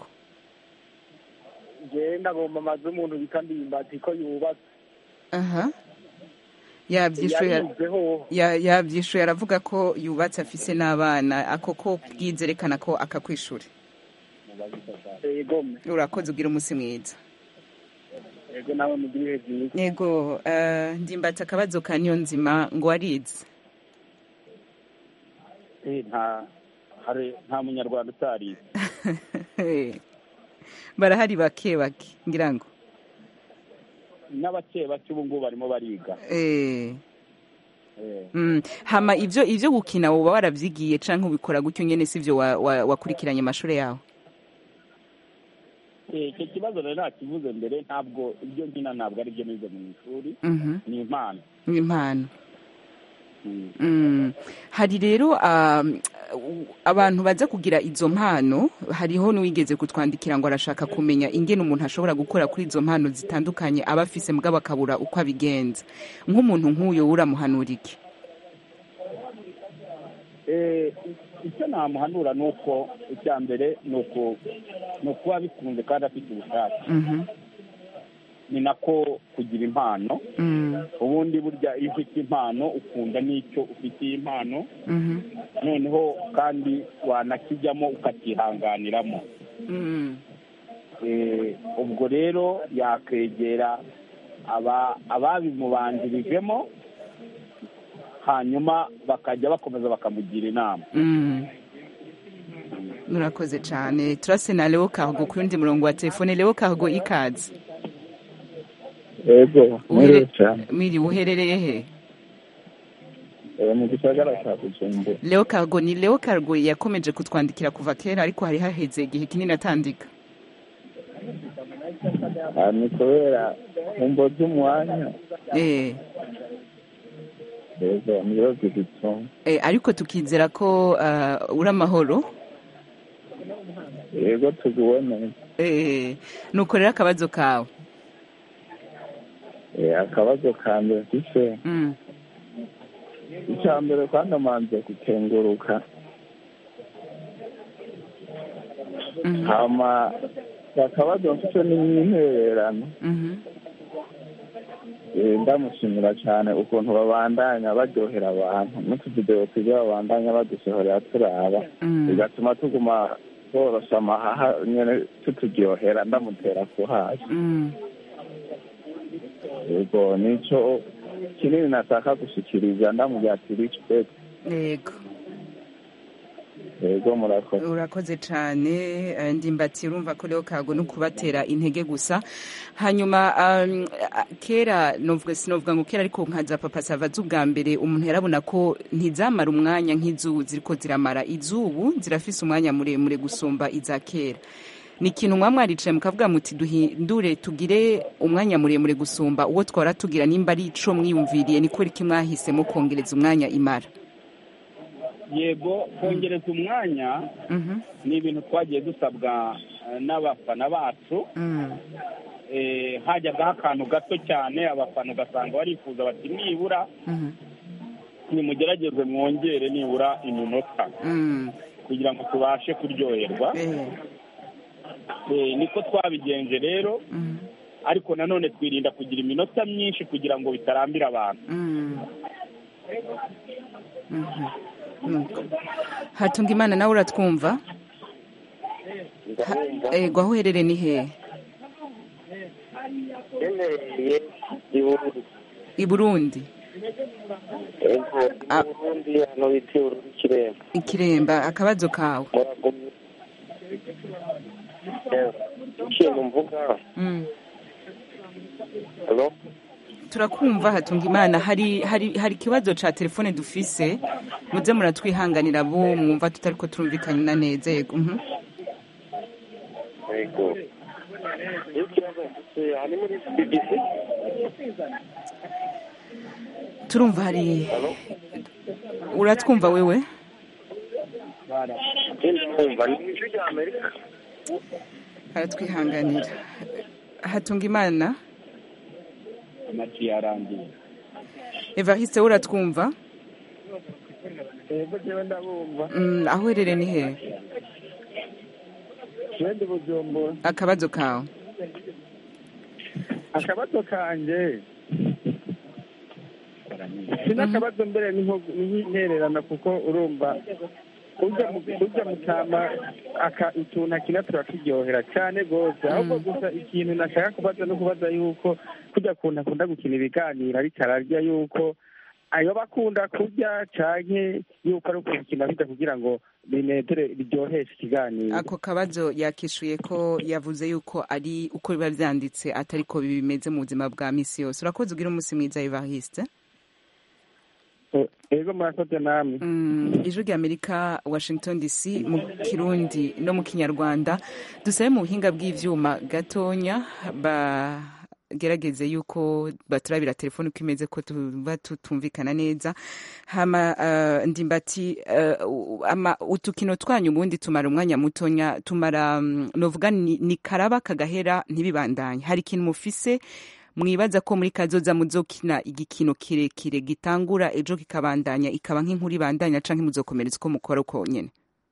ngewe ndagomba amazu y'umuntu bita ndimbati ko yubatse aha yabyishuye yarizeho ya- yabyishuye aravuga ko yubatse afise n'abana ako ko bwizerekana ko akakwishura yego urakoze ugira umunsi mwiza yego nawe mugire ibihe byiza yego eh, ndimbati akabazo ka niyo nzima ngo warize nta hari nta munyarwanda utarize barahari bake bake ngira ngo n'abake bake ubu ngubu barimo bariga Eh, Eh, mm. hama ivyo ivyo gukina woba waravyigiye canke ubikora gutyo nyene sivyo wa- wa- wakurikiranye amashuri yawe eh, icyo kibazo rero nakivuze mbere ntabwo ibyo nkina ntabwo ari byo nize mu ishuri Mhm. ni impano ni impano Mm. Mm. hari rero um, abantu baza kugira izo mpano hariho n'uwigeze kutwandikira ngo arashaka kumenya ingene umuntu ashobora gukora kuri izo mpano zitandukanye aba afise mugabo akabura uko abigenza nk'umuntu nk'uyo uramuhanura iki Eh, icyo namuhanura ni uko icya mbere ni uku- ni ukuba bikunze kandi afite ubushake Mhm. ni nako kugira impano Mm. ubundi burya iyo ufite impano ukunda n'icyo ufitiye impano Mhm. noneho kandi wanakijyamo ukakihanganiramo Mm. Eh, ubwo rero yakwegera aba- ababimubanjirijemo hanyuma bakajya bakomeza bakamugira inama Mm. murakoze cyane turase na leo kago ku yundi murongo wa telefone leo kago ikaze yego mwiriwe cyane miri uherereye he Eh, mu gisagara cya bujumbura leo kago ni leo kago yakomeje kutwandikira kuva kera ariko hari haheze igihe kinini atandika Ah, ni kubera nkumbo z'umwanya eh yego niyo zigituma Eh, ariko tukizera ko uh, uri amahoro yego tuguwe neza eh, nuko rero akabazo kawe Eh, akabazo ka mbere mfise mm. icya mbere kandi amanze gukenguruka Mhm. hama akabazo mfise n'imyihererano Mhm. Eh, ndamushimira cyane ukuntu babandanya baryohera abantu n'utuvidewo tujya babandanya badusohorera turaba Mm. bigatuma tuguma borosha amahaha nyene tuturyohera ndamutera ku hasi Mm. yego nico kinini nashaka gushikiriza ndamubwira ati respect yego yego murakoze urakoze cyane eh, ndimbati urumva ko rero kago no kubatera intege gusa hanyuma um, a- kera novuga sinovuga ngo kera ariko nka za papa sava z'ubwa mbere umuntu yarabona ko ntizamara umwanya nk'izubu ziriko ziramara izubu zirafise umwanya muremure gusumba iza kera ni ikintu mwa mwaricaye mukavuga muti duhindure tugire umwanya muremure gusumba uwo twara tugira nimba ari ico mwiyumviriye ni iki mwahisemo kongereza umwanya imara yego kongereza umwanya Mhm. ni ibintu twagiye dusabwa eh, n'abafana bacu Mm. Eh, hajyagaho akantu gato cyane abafana ugasanga barifuza bati nibura Mhm. nimugerageze mwongere nibura iminota Mm. kugira ngo tubashe kuryoherwa Eh. Eh, niko twabigenje rero Mm. ariko nanone twirinda kugira iminota myinshi kugira ngo bitarambira abantu Mm. Mhm. Nuko. hatunga imana nawe uratwumva Ha- ego aho uherereye ni hehe yemereye ibururu i burundi ego Ah. iburundi hano bita ibururu ikiremba ikiremba akabazo kawe muragumye Eh, ikintu mvuga Mm. alo turakumva hatunga imana hari hari hari ikibazo ca telefone dufise muze muratwihanganira bo mwumva tutariko turumvikana neza yego mhm. ego iyo ikibazo mfite hari muri bbc turumva hari uratwumva wewe ikindi mwumva ni ijwi rya amerika haratwihanganira hatunga imana amaci yarangiye evariste uratwumva ego jewe ndabumva Mm, aho uherereye ni hehe wende bujumbura akabazo kawe akabazo kanje si n'akabazo mbere ni nko- ni nk'intererano kuko urumva ujya mu ujya mu kama aka utuntu akina turakiryohera cyane rwose ahubwo gusa ikintu nashaka kubaza no kubaza yuko kujya kuntu akunda gukina ibiganiro ariko ararya yuko ayo bakunda kurya canke yuko ari ukubikina bijya kugira ngo binezere biryoheshe ikiganiro ako kabazo yakishuye ko yavuze yuko ari uko biba byanditse atari ko bimeze mu buzima bwa misi yose urakoze ugira umunsi mwiza evariste ego murakoze namwe Mm, ijwi rya amerika washington dc mu kirundi no mu kinyarwanda dusabe mu buhinga bw'ivyuma gatonya bagerageze yuko baturabira telefone uko imeze ko tuba tutumvikana neza hama uh, ndimbati uh, ama utukino twanyu ubundi tumara umwanya mutonya tumara um, novuga ni, ni karaba kagahera ntibibandanye hari ikintu mufise mwibaza ko muri kazoza muzokina igikino kirekire gitangura ejo kikabandanya ikaba nk'inkuru ibandanya canke muzokomereza uko mukora uko nyene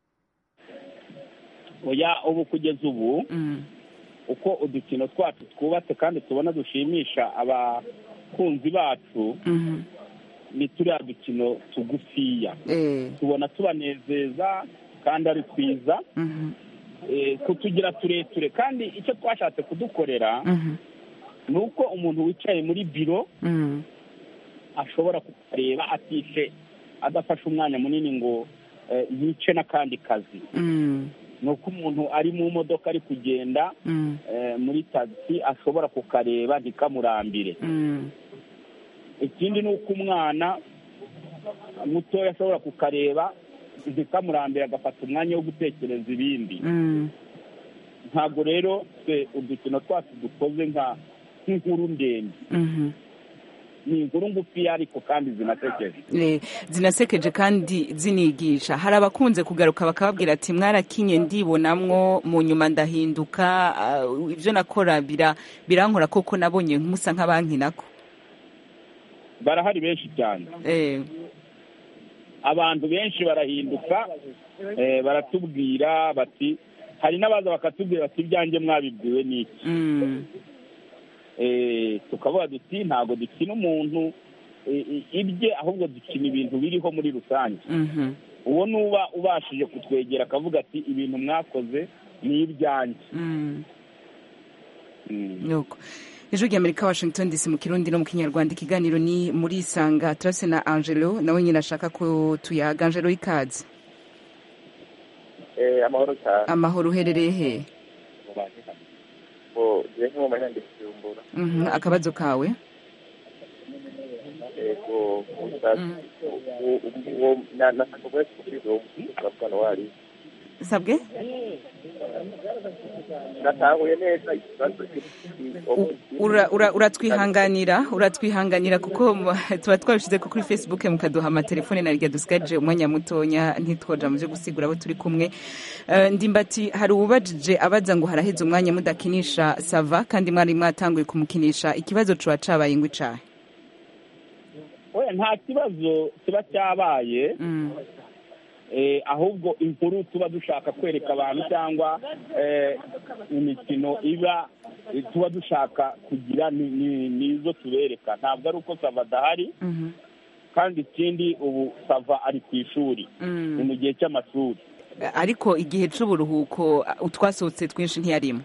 oya ubu kugeza ubu Mm, uko udukino twacu twubatse kandi tubona dushimisha abakunzi bacu mhm, ni turiya dukino tugufiya eh, tubona tubanezeza kandi ari twiza mhm, eh, kutugira tureture kandi icyo twashatse kudukorera mhm, ni uko umuntu wicaye muri biro mhm, ashobora kukareba atishe adafashe umwanya munini ngo eh, yice n'akandi kazi mhm, ni uko umuntu ari mu modoka ari kugenda mhm, eh, muri tagisi ashobora kukareba ntikamurambire mhm, ikindi ni uko umwana mutoya ashobora kukareba ntikamurambire agafata umwanya wo gutekereza ibindi mhm. ntabwo rero twe udukino twacu dukoze nka nk'inkuru ndende Mhm. ni inkuru ngufiya ariko kandi zinasekeje Eh, zinasekeje kandi zinigisha hari abakunze kugaruka bakababwira ati mwarakinye ndibonamwo mu nyuma ndahinduka ah, ibyo nakora bira birankora koko nabonye musa nk'abankinako barahari benshi cyane eh, abantu benshi barahinduka eh, baratubwira bati hari n'abaza bakatubwira bati ibyanjye mwabibwiwe n'iki mm, Eh, tukavuga duti ntabwo dukina umuntu eh, eh, ibye ahubwo dukina ibintu biriho muri rusange mhm. uwo nuba ubashije kutwegera akavuga ati ibintu mwakoze ni ibyanjye Mm. Mm. nuko ijwi rya amerika washington dc mu kirundi no mu kinyarwanda ikiganiro ni muri isanga turase na angelo nawe nyine ashaka ko tuyaga angelo ikaze Eh, amahoro cyane amahoro uherereye he ngo njye nko mu manyandikijumbura Mhm, akabazo kawe yego gusa uwo- uwo na- nashaka kuba kubwiza uwo musaza wari sabwe natahuye neza ikibazo Ura- ura- uratwihanganira uratwihanganira kuko mu- tuba twabishyize ko kuri facebook mukaduha amatelefone na rya dusigaje umwanya mutonya ntitwoja mu byo gusigura abo turi kumwe Eh, ndimbati hari uwubajije abaza ngo haraheze umwanya mudakinisha sava kandi mwari mwatanguye kumukinisha ikibazo cuba cabaye ingwi cahe we nta kibazo kiba cyabaye eh, ahubwo inkuru tuba dushaka kwereka abantu cyangwa eh, imikino iba eh, tuba dushaka kugira ni- ni- nizo tubereka ntabwo ari uko sava adahari kandi ikindi ubu sava ari ku ishuri Mm. ni mu gihe cy'amashuri ariko igihe c'uburuhuko utwasohotse twinshi ntiyarimo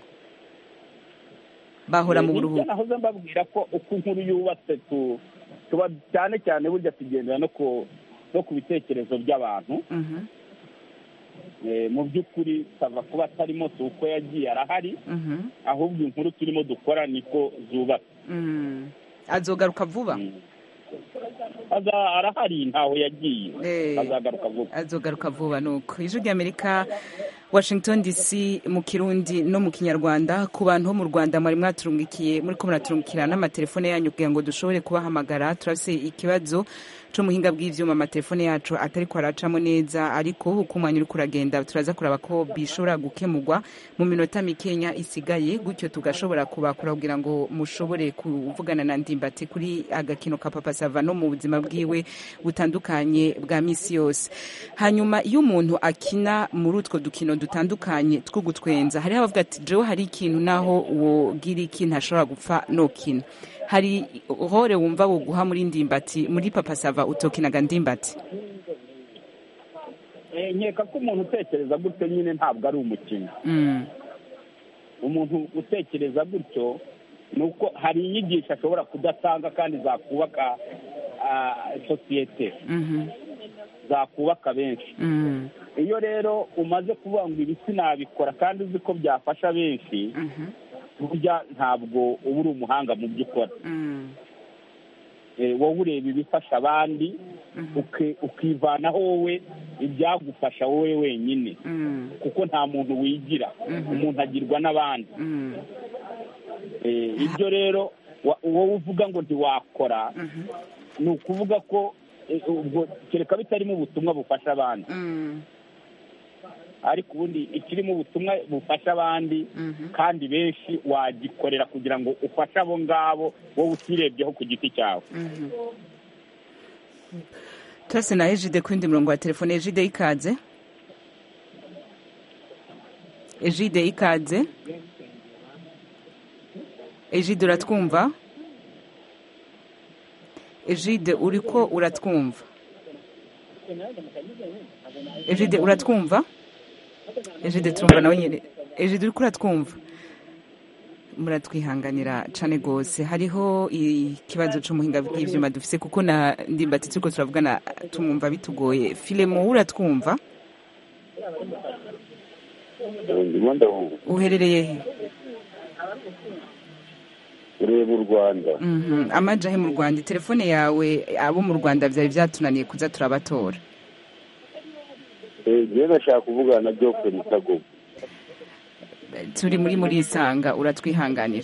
bahora mu Eh, buruhuko nibyo nahoze mbabwira ko uko inkuru yubatse tu- tuba cyane cyane burya tugendera no ku no ku bitekerezo by'abantu Mhm, Eh, mu by'ukuri sava kuba atarimo si uko yagiye arahari mhm, ahubwo inkuru turimo dukora niko zubatse mm. azogaruka vuba Aza- arahari ntaho yagiye Eh. azagaruka vuba azogaruka vuba nuko ijwi ry'amerika washington dc mu kirundi no mu kinyarwanda ku bantu bo mu rwanda mwari mwaturungikiye muri ko muraturungikira n'amatelefone yanyu kugira ngo dushobore kubahamagara turafise ikibazo c'umuhinga bw'ivyuma amatelefone yacu atariko aracamo neza ariko uko umwanya uriko uragenda turaza kuraba ko bishobora gukemurwa mu minota mikenya isigaye gutyo tugashobora kubakura kugira ngo mushobore kuvugana na ndimbati kuri agakino ka papa sava no mu buzima bwiwe butandukanye bwa misi yose hanyuma iyo umuntu akina muri utwo dukino dutandukanye two gutwenza hariho abavuga ati jewe hari ikintu naho wogira iki ntashobora gupfa nokina hari hore wumva woguha muri ndimbati muri papa sava utokinaga ndimbati Eh, nkeka ko umuntu utekereza gutyo nyine ntabwo ari umukino Mm, umuntu utekereza gutyo ni uko hari inyigisho ashobora kudatanga kandi zakubaka ah, sosiyete mhm, zakubaka benshi mm, iyo rero umaze kuvuga ngo ibi sinabikora kandi uzi ko byafasha benshi mhm, burya ntabwo uba uri umuhanga mu byo ukora mm, Eh, wowe ureba ibifasha abandi mhm, uki- ukivanaho wowe ibyagufasha wowe wenyine mm, kuko nta muntu wigira Mhm. umuntu agirwa n'abandi mm, Eh, ibyo rero wa- wowe uvuga ngo ntiwakora mhm, ni ukuvuga ko eh, ubwo kereka bitarimo ubutumwa bufasha abandi mm, ariko ubundi ikirimo ubutumwa bufasha abandi mhm. kandi benshi wagikorera kugira ngo ufashe abo ngabo wowe utirebyeho ku giti cyawe Mhm. turase na ejide ku yindi murongo wa telefone ejide ikaze ejide ikaze ejide uratwumva ejide uriko uratwumva ejide uratwumva ejide turumva nawe nyine ejide uriko uratwumva muratwihanganira cane gose hariho ikibazo c'umuhinga bw'ivyuma dufise kuko na ndimbati turiko turavugana tumwumva bitugoye filemo uratwumva ndimo ndabumva uherereye he ureba u rwanda Mhm, amaja he mu rwanda telefone yawe abo mu rwanda vyari vyatunaniye kuza turabatora njyewe nashaka kuvugana na jofre mutagogo turi muri muri isanga uratwihanganira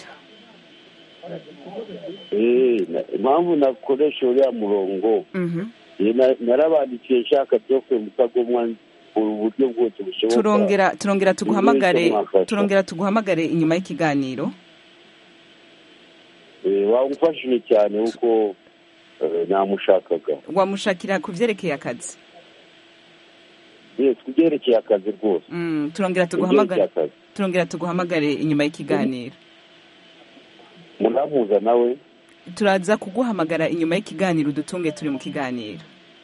Eh, na- impamvu nakoresha uriya murongo Mhm. eh, na- narabandikiye nshaka jofre mutagomwa uburyo bwose bushoboka turongera turongera tuguhamagare Icyo mwafasha. turongera tuguhamagare inyuma y'ikiganiro Eh, wamufashije cyane kuko eh, namushakaga wamushakira ku vyerekeye akazi yes kubyerekeye akazi rwose Mm, turongera kubyerekeye tuguhamagare akazi turongera tuguhamagare inyuma y'ikiganiro muramuza nawe turaza kuguhamagara inyuma y'ikiganiro udutunge turi mu kiganiro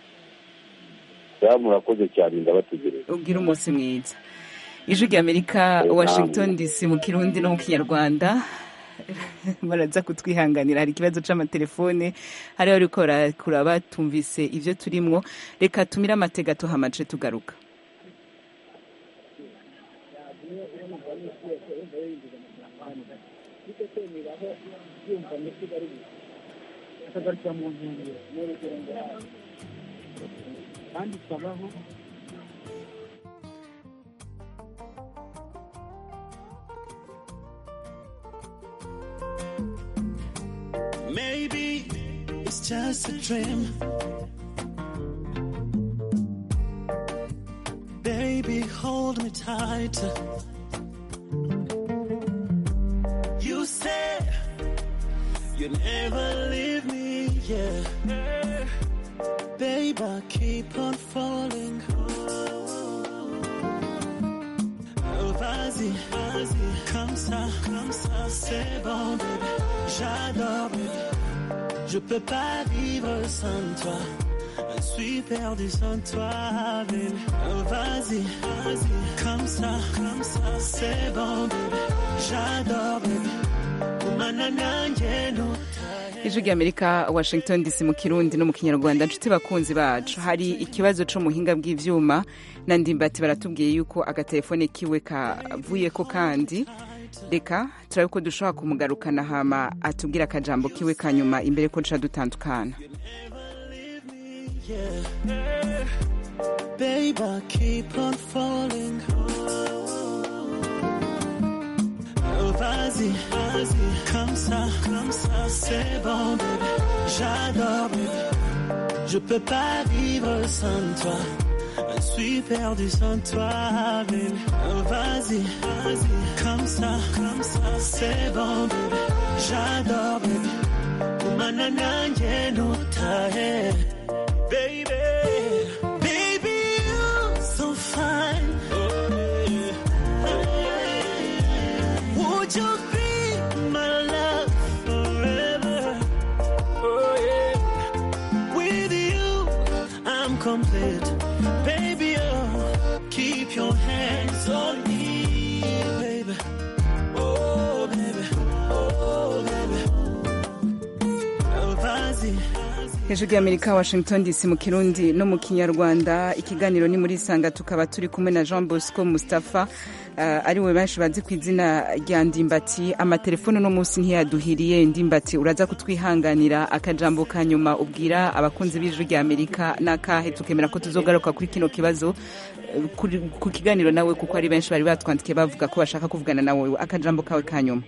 ya murakoze cyane ndabategereje ubwire umunsi mwiza ijwi rya amerika washington dc mu kirundi no mu kinyarwanda baraza kutwihanganira hari ikibazo c'amatelefone hariho ariko barakura batumvise ivyo turimwo reka tumire amatega tuhamace tugaruka kandi tukabaho Maybe it's just a dream. Baby, hold me tight. You said you never leave me, yeah. Babe, I keep on falling. Oh, vas-y, vas-y, comme ça, comme ça, c'est bon, baby. J'adore, baby. Je peux pas vivre sans toi. Je suis perdu sans toi, baby. Oh, vas-y, vas-y, comme ça, comme ça, c'est bon, baby. J'adore, baby. Kumana nanjye ntutahe. ijwi ry'amerika washington dc mu kirundi no mu kinyarwanda nshuti bakunzi bacu hari ikibazo co muhinga bw'ivyuma na ndimbati baratubwiye yuko agatelefone kiwe kavuyeko kandi reka turabe ko dushobora kumugarukana hama atubwira akajambo kiwe ka nyuma imbere ko duca dutandukana Yeah. Babe, I keep on falling. Oh, vas-y, vas-y, comme ça, comme ça, c'est bon, baby. J'adore, baby. Je peux pas vivre sans toi. Je suis perdu sans toi, baby. Oh, vas-y, vas-y, comme ça, comme ça, c'est bon, baby. J'adore, baby. Kumana nanjye ntutahe. Baby, baby, you're so fine. Would you be my love forever? Oh yeah. With you, I'm complete. Baby, oh, keep your hands on me, baby. Oh, baby. Oh, baby. Oh, vas-y. hejuru y'amerika washington dc mu kirundi no mu kinyarwanda ikiganiro ni muri isanga tukaba turi kumwe na jean bosco mustapha uh, ariwe benshi bazi ku izina rya ndimbati amatelefone uno munsi ntiyaduhiriye ndimbati uraza kutwihanganira akajambo ka nyuma ubwira abakunzi b'ijuru rya amerika n'akahe tukemera ko tuzogaruka kuri kino kibazo eh, kuri- ku kiganiro nawe kuko ari benshi bari batwandikiye bavuga ko bashaka kuvugana nawe akajambo kawe ka nyuma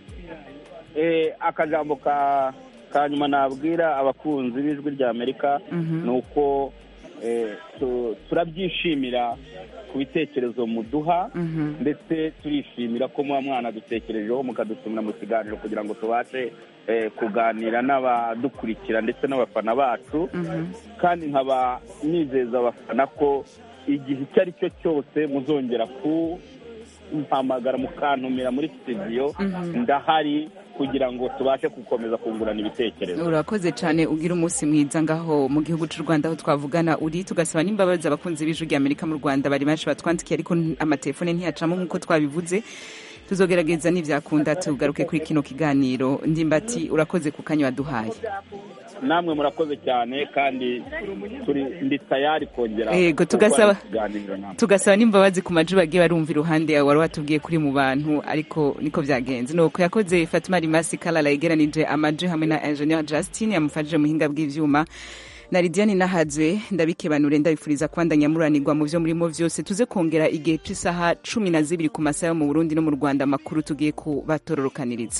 Eh, akajambo ka ka nyuma nabwira abakunzi b'ijwi rya amerika Mhm. ni uko eh, tu- turabyishimira ku bitekerezo muduha Mhm. ndetse turishimira ko muba mwanadutekerejeho mukadutumira mu kiganiro kugira ngo tubashe eh, kuganira n'abadukurikira ndetse n'abafana bacu Mhm. kandi nkaba nizeza abafana ko igihe icyo ari cyo cyose muzongera kumpamagara mukantumira muri studio Mhm. ndahari kugira ngo tubashe gukomeza kungurana ibitekerezo urakoze cyane ugira umunsi mwiza ngaho mu gihugu cy'u rwanda aho twavugana uri tugasaba n'imbabazi abakunzi b'ijwi rya amerika mu rwanda bari benshi batwandikiye ariko amatelefone ntiyacamo nk'uko twabivuze tuzogerageza n'ibyakunda tugaruke kuri kino kiganiro ndimbati urakoze ku kanya waduhaye namwe murakoze cyane kandi turi ndi tayari kongera Yego, tugasaba- gukora ikiganiro namwe tugasaba n'imbabazi ku maji bagiye barumva iruhande yawe wari watubwiye kuri mu bantu ariko niko byagenze nuko yakoze fatima rimasi kalala yegeranije amaji hamwe na engineer justin yamufashije muhinga bw'ivyuma na lidiane nahadzwe ndabikebanure ndabifuriza kubandanya muranirwa mu vyo murimo vyose tuze kongera igihe c'isaha cumi na zibiri ku masaha yo mu burundi no mu rwanda amakuru tugiye kubatororokaniriza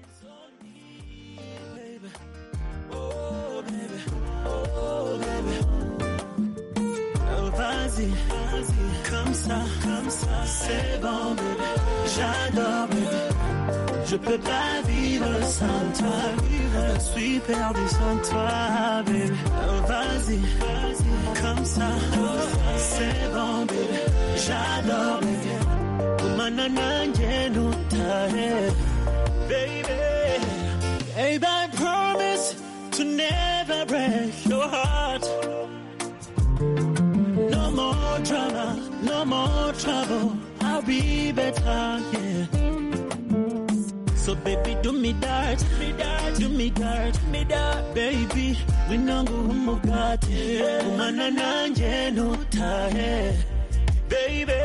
Oh, vas-y, comme ça, comme ça, c'est bon, bébé. J'adore, bébé. Je peux pas vivre sans toi. Je suis perdu sans toi, bébé. Oh, vas-y, comme ça, c'est bon, bébé. J'adore, bébé. Kumana nanjye ntutahe. Baby, baby, I promise to never break your heart. No more drama, no more trouble. I'll be better, yeah. So So baby, do me that, do me that, do me that, do me that. Baby, winangu umugati, umana nanje nutahe. Baby,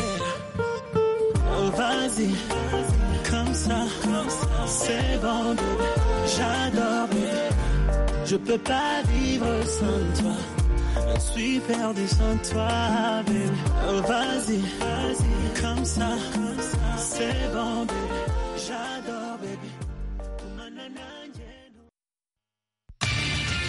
oh vas-y, comme ça, c'est bon, baby. j'adore, baby. Je peux pas vivre sans toi. Je suis perdu sans toi, baby. Oh, vas-y, vas-y, comme ça, c'est bon, baby.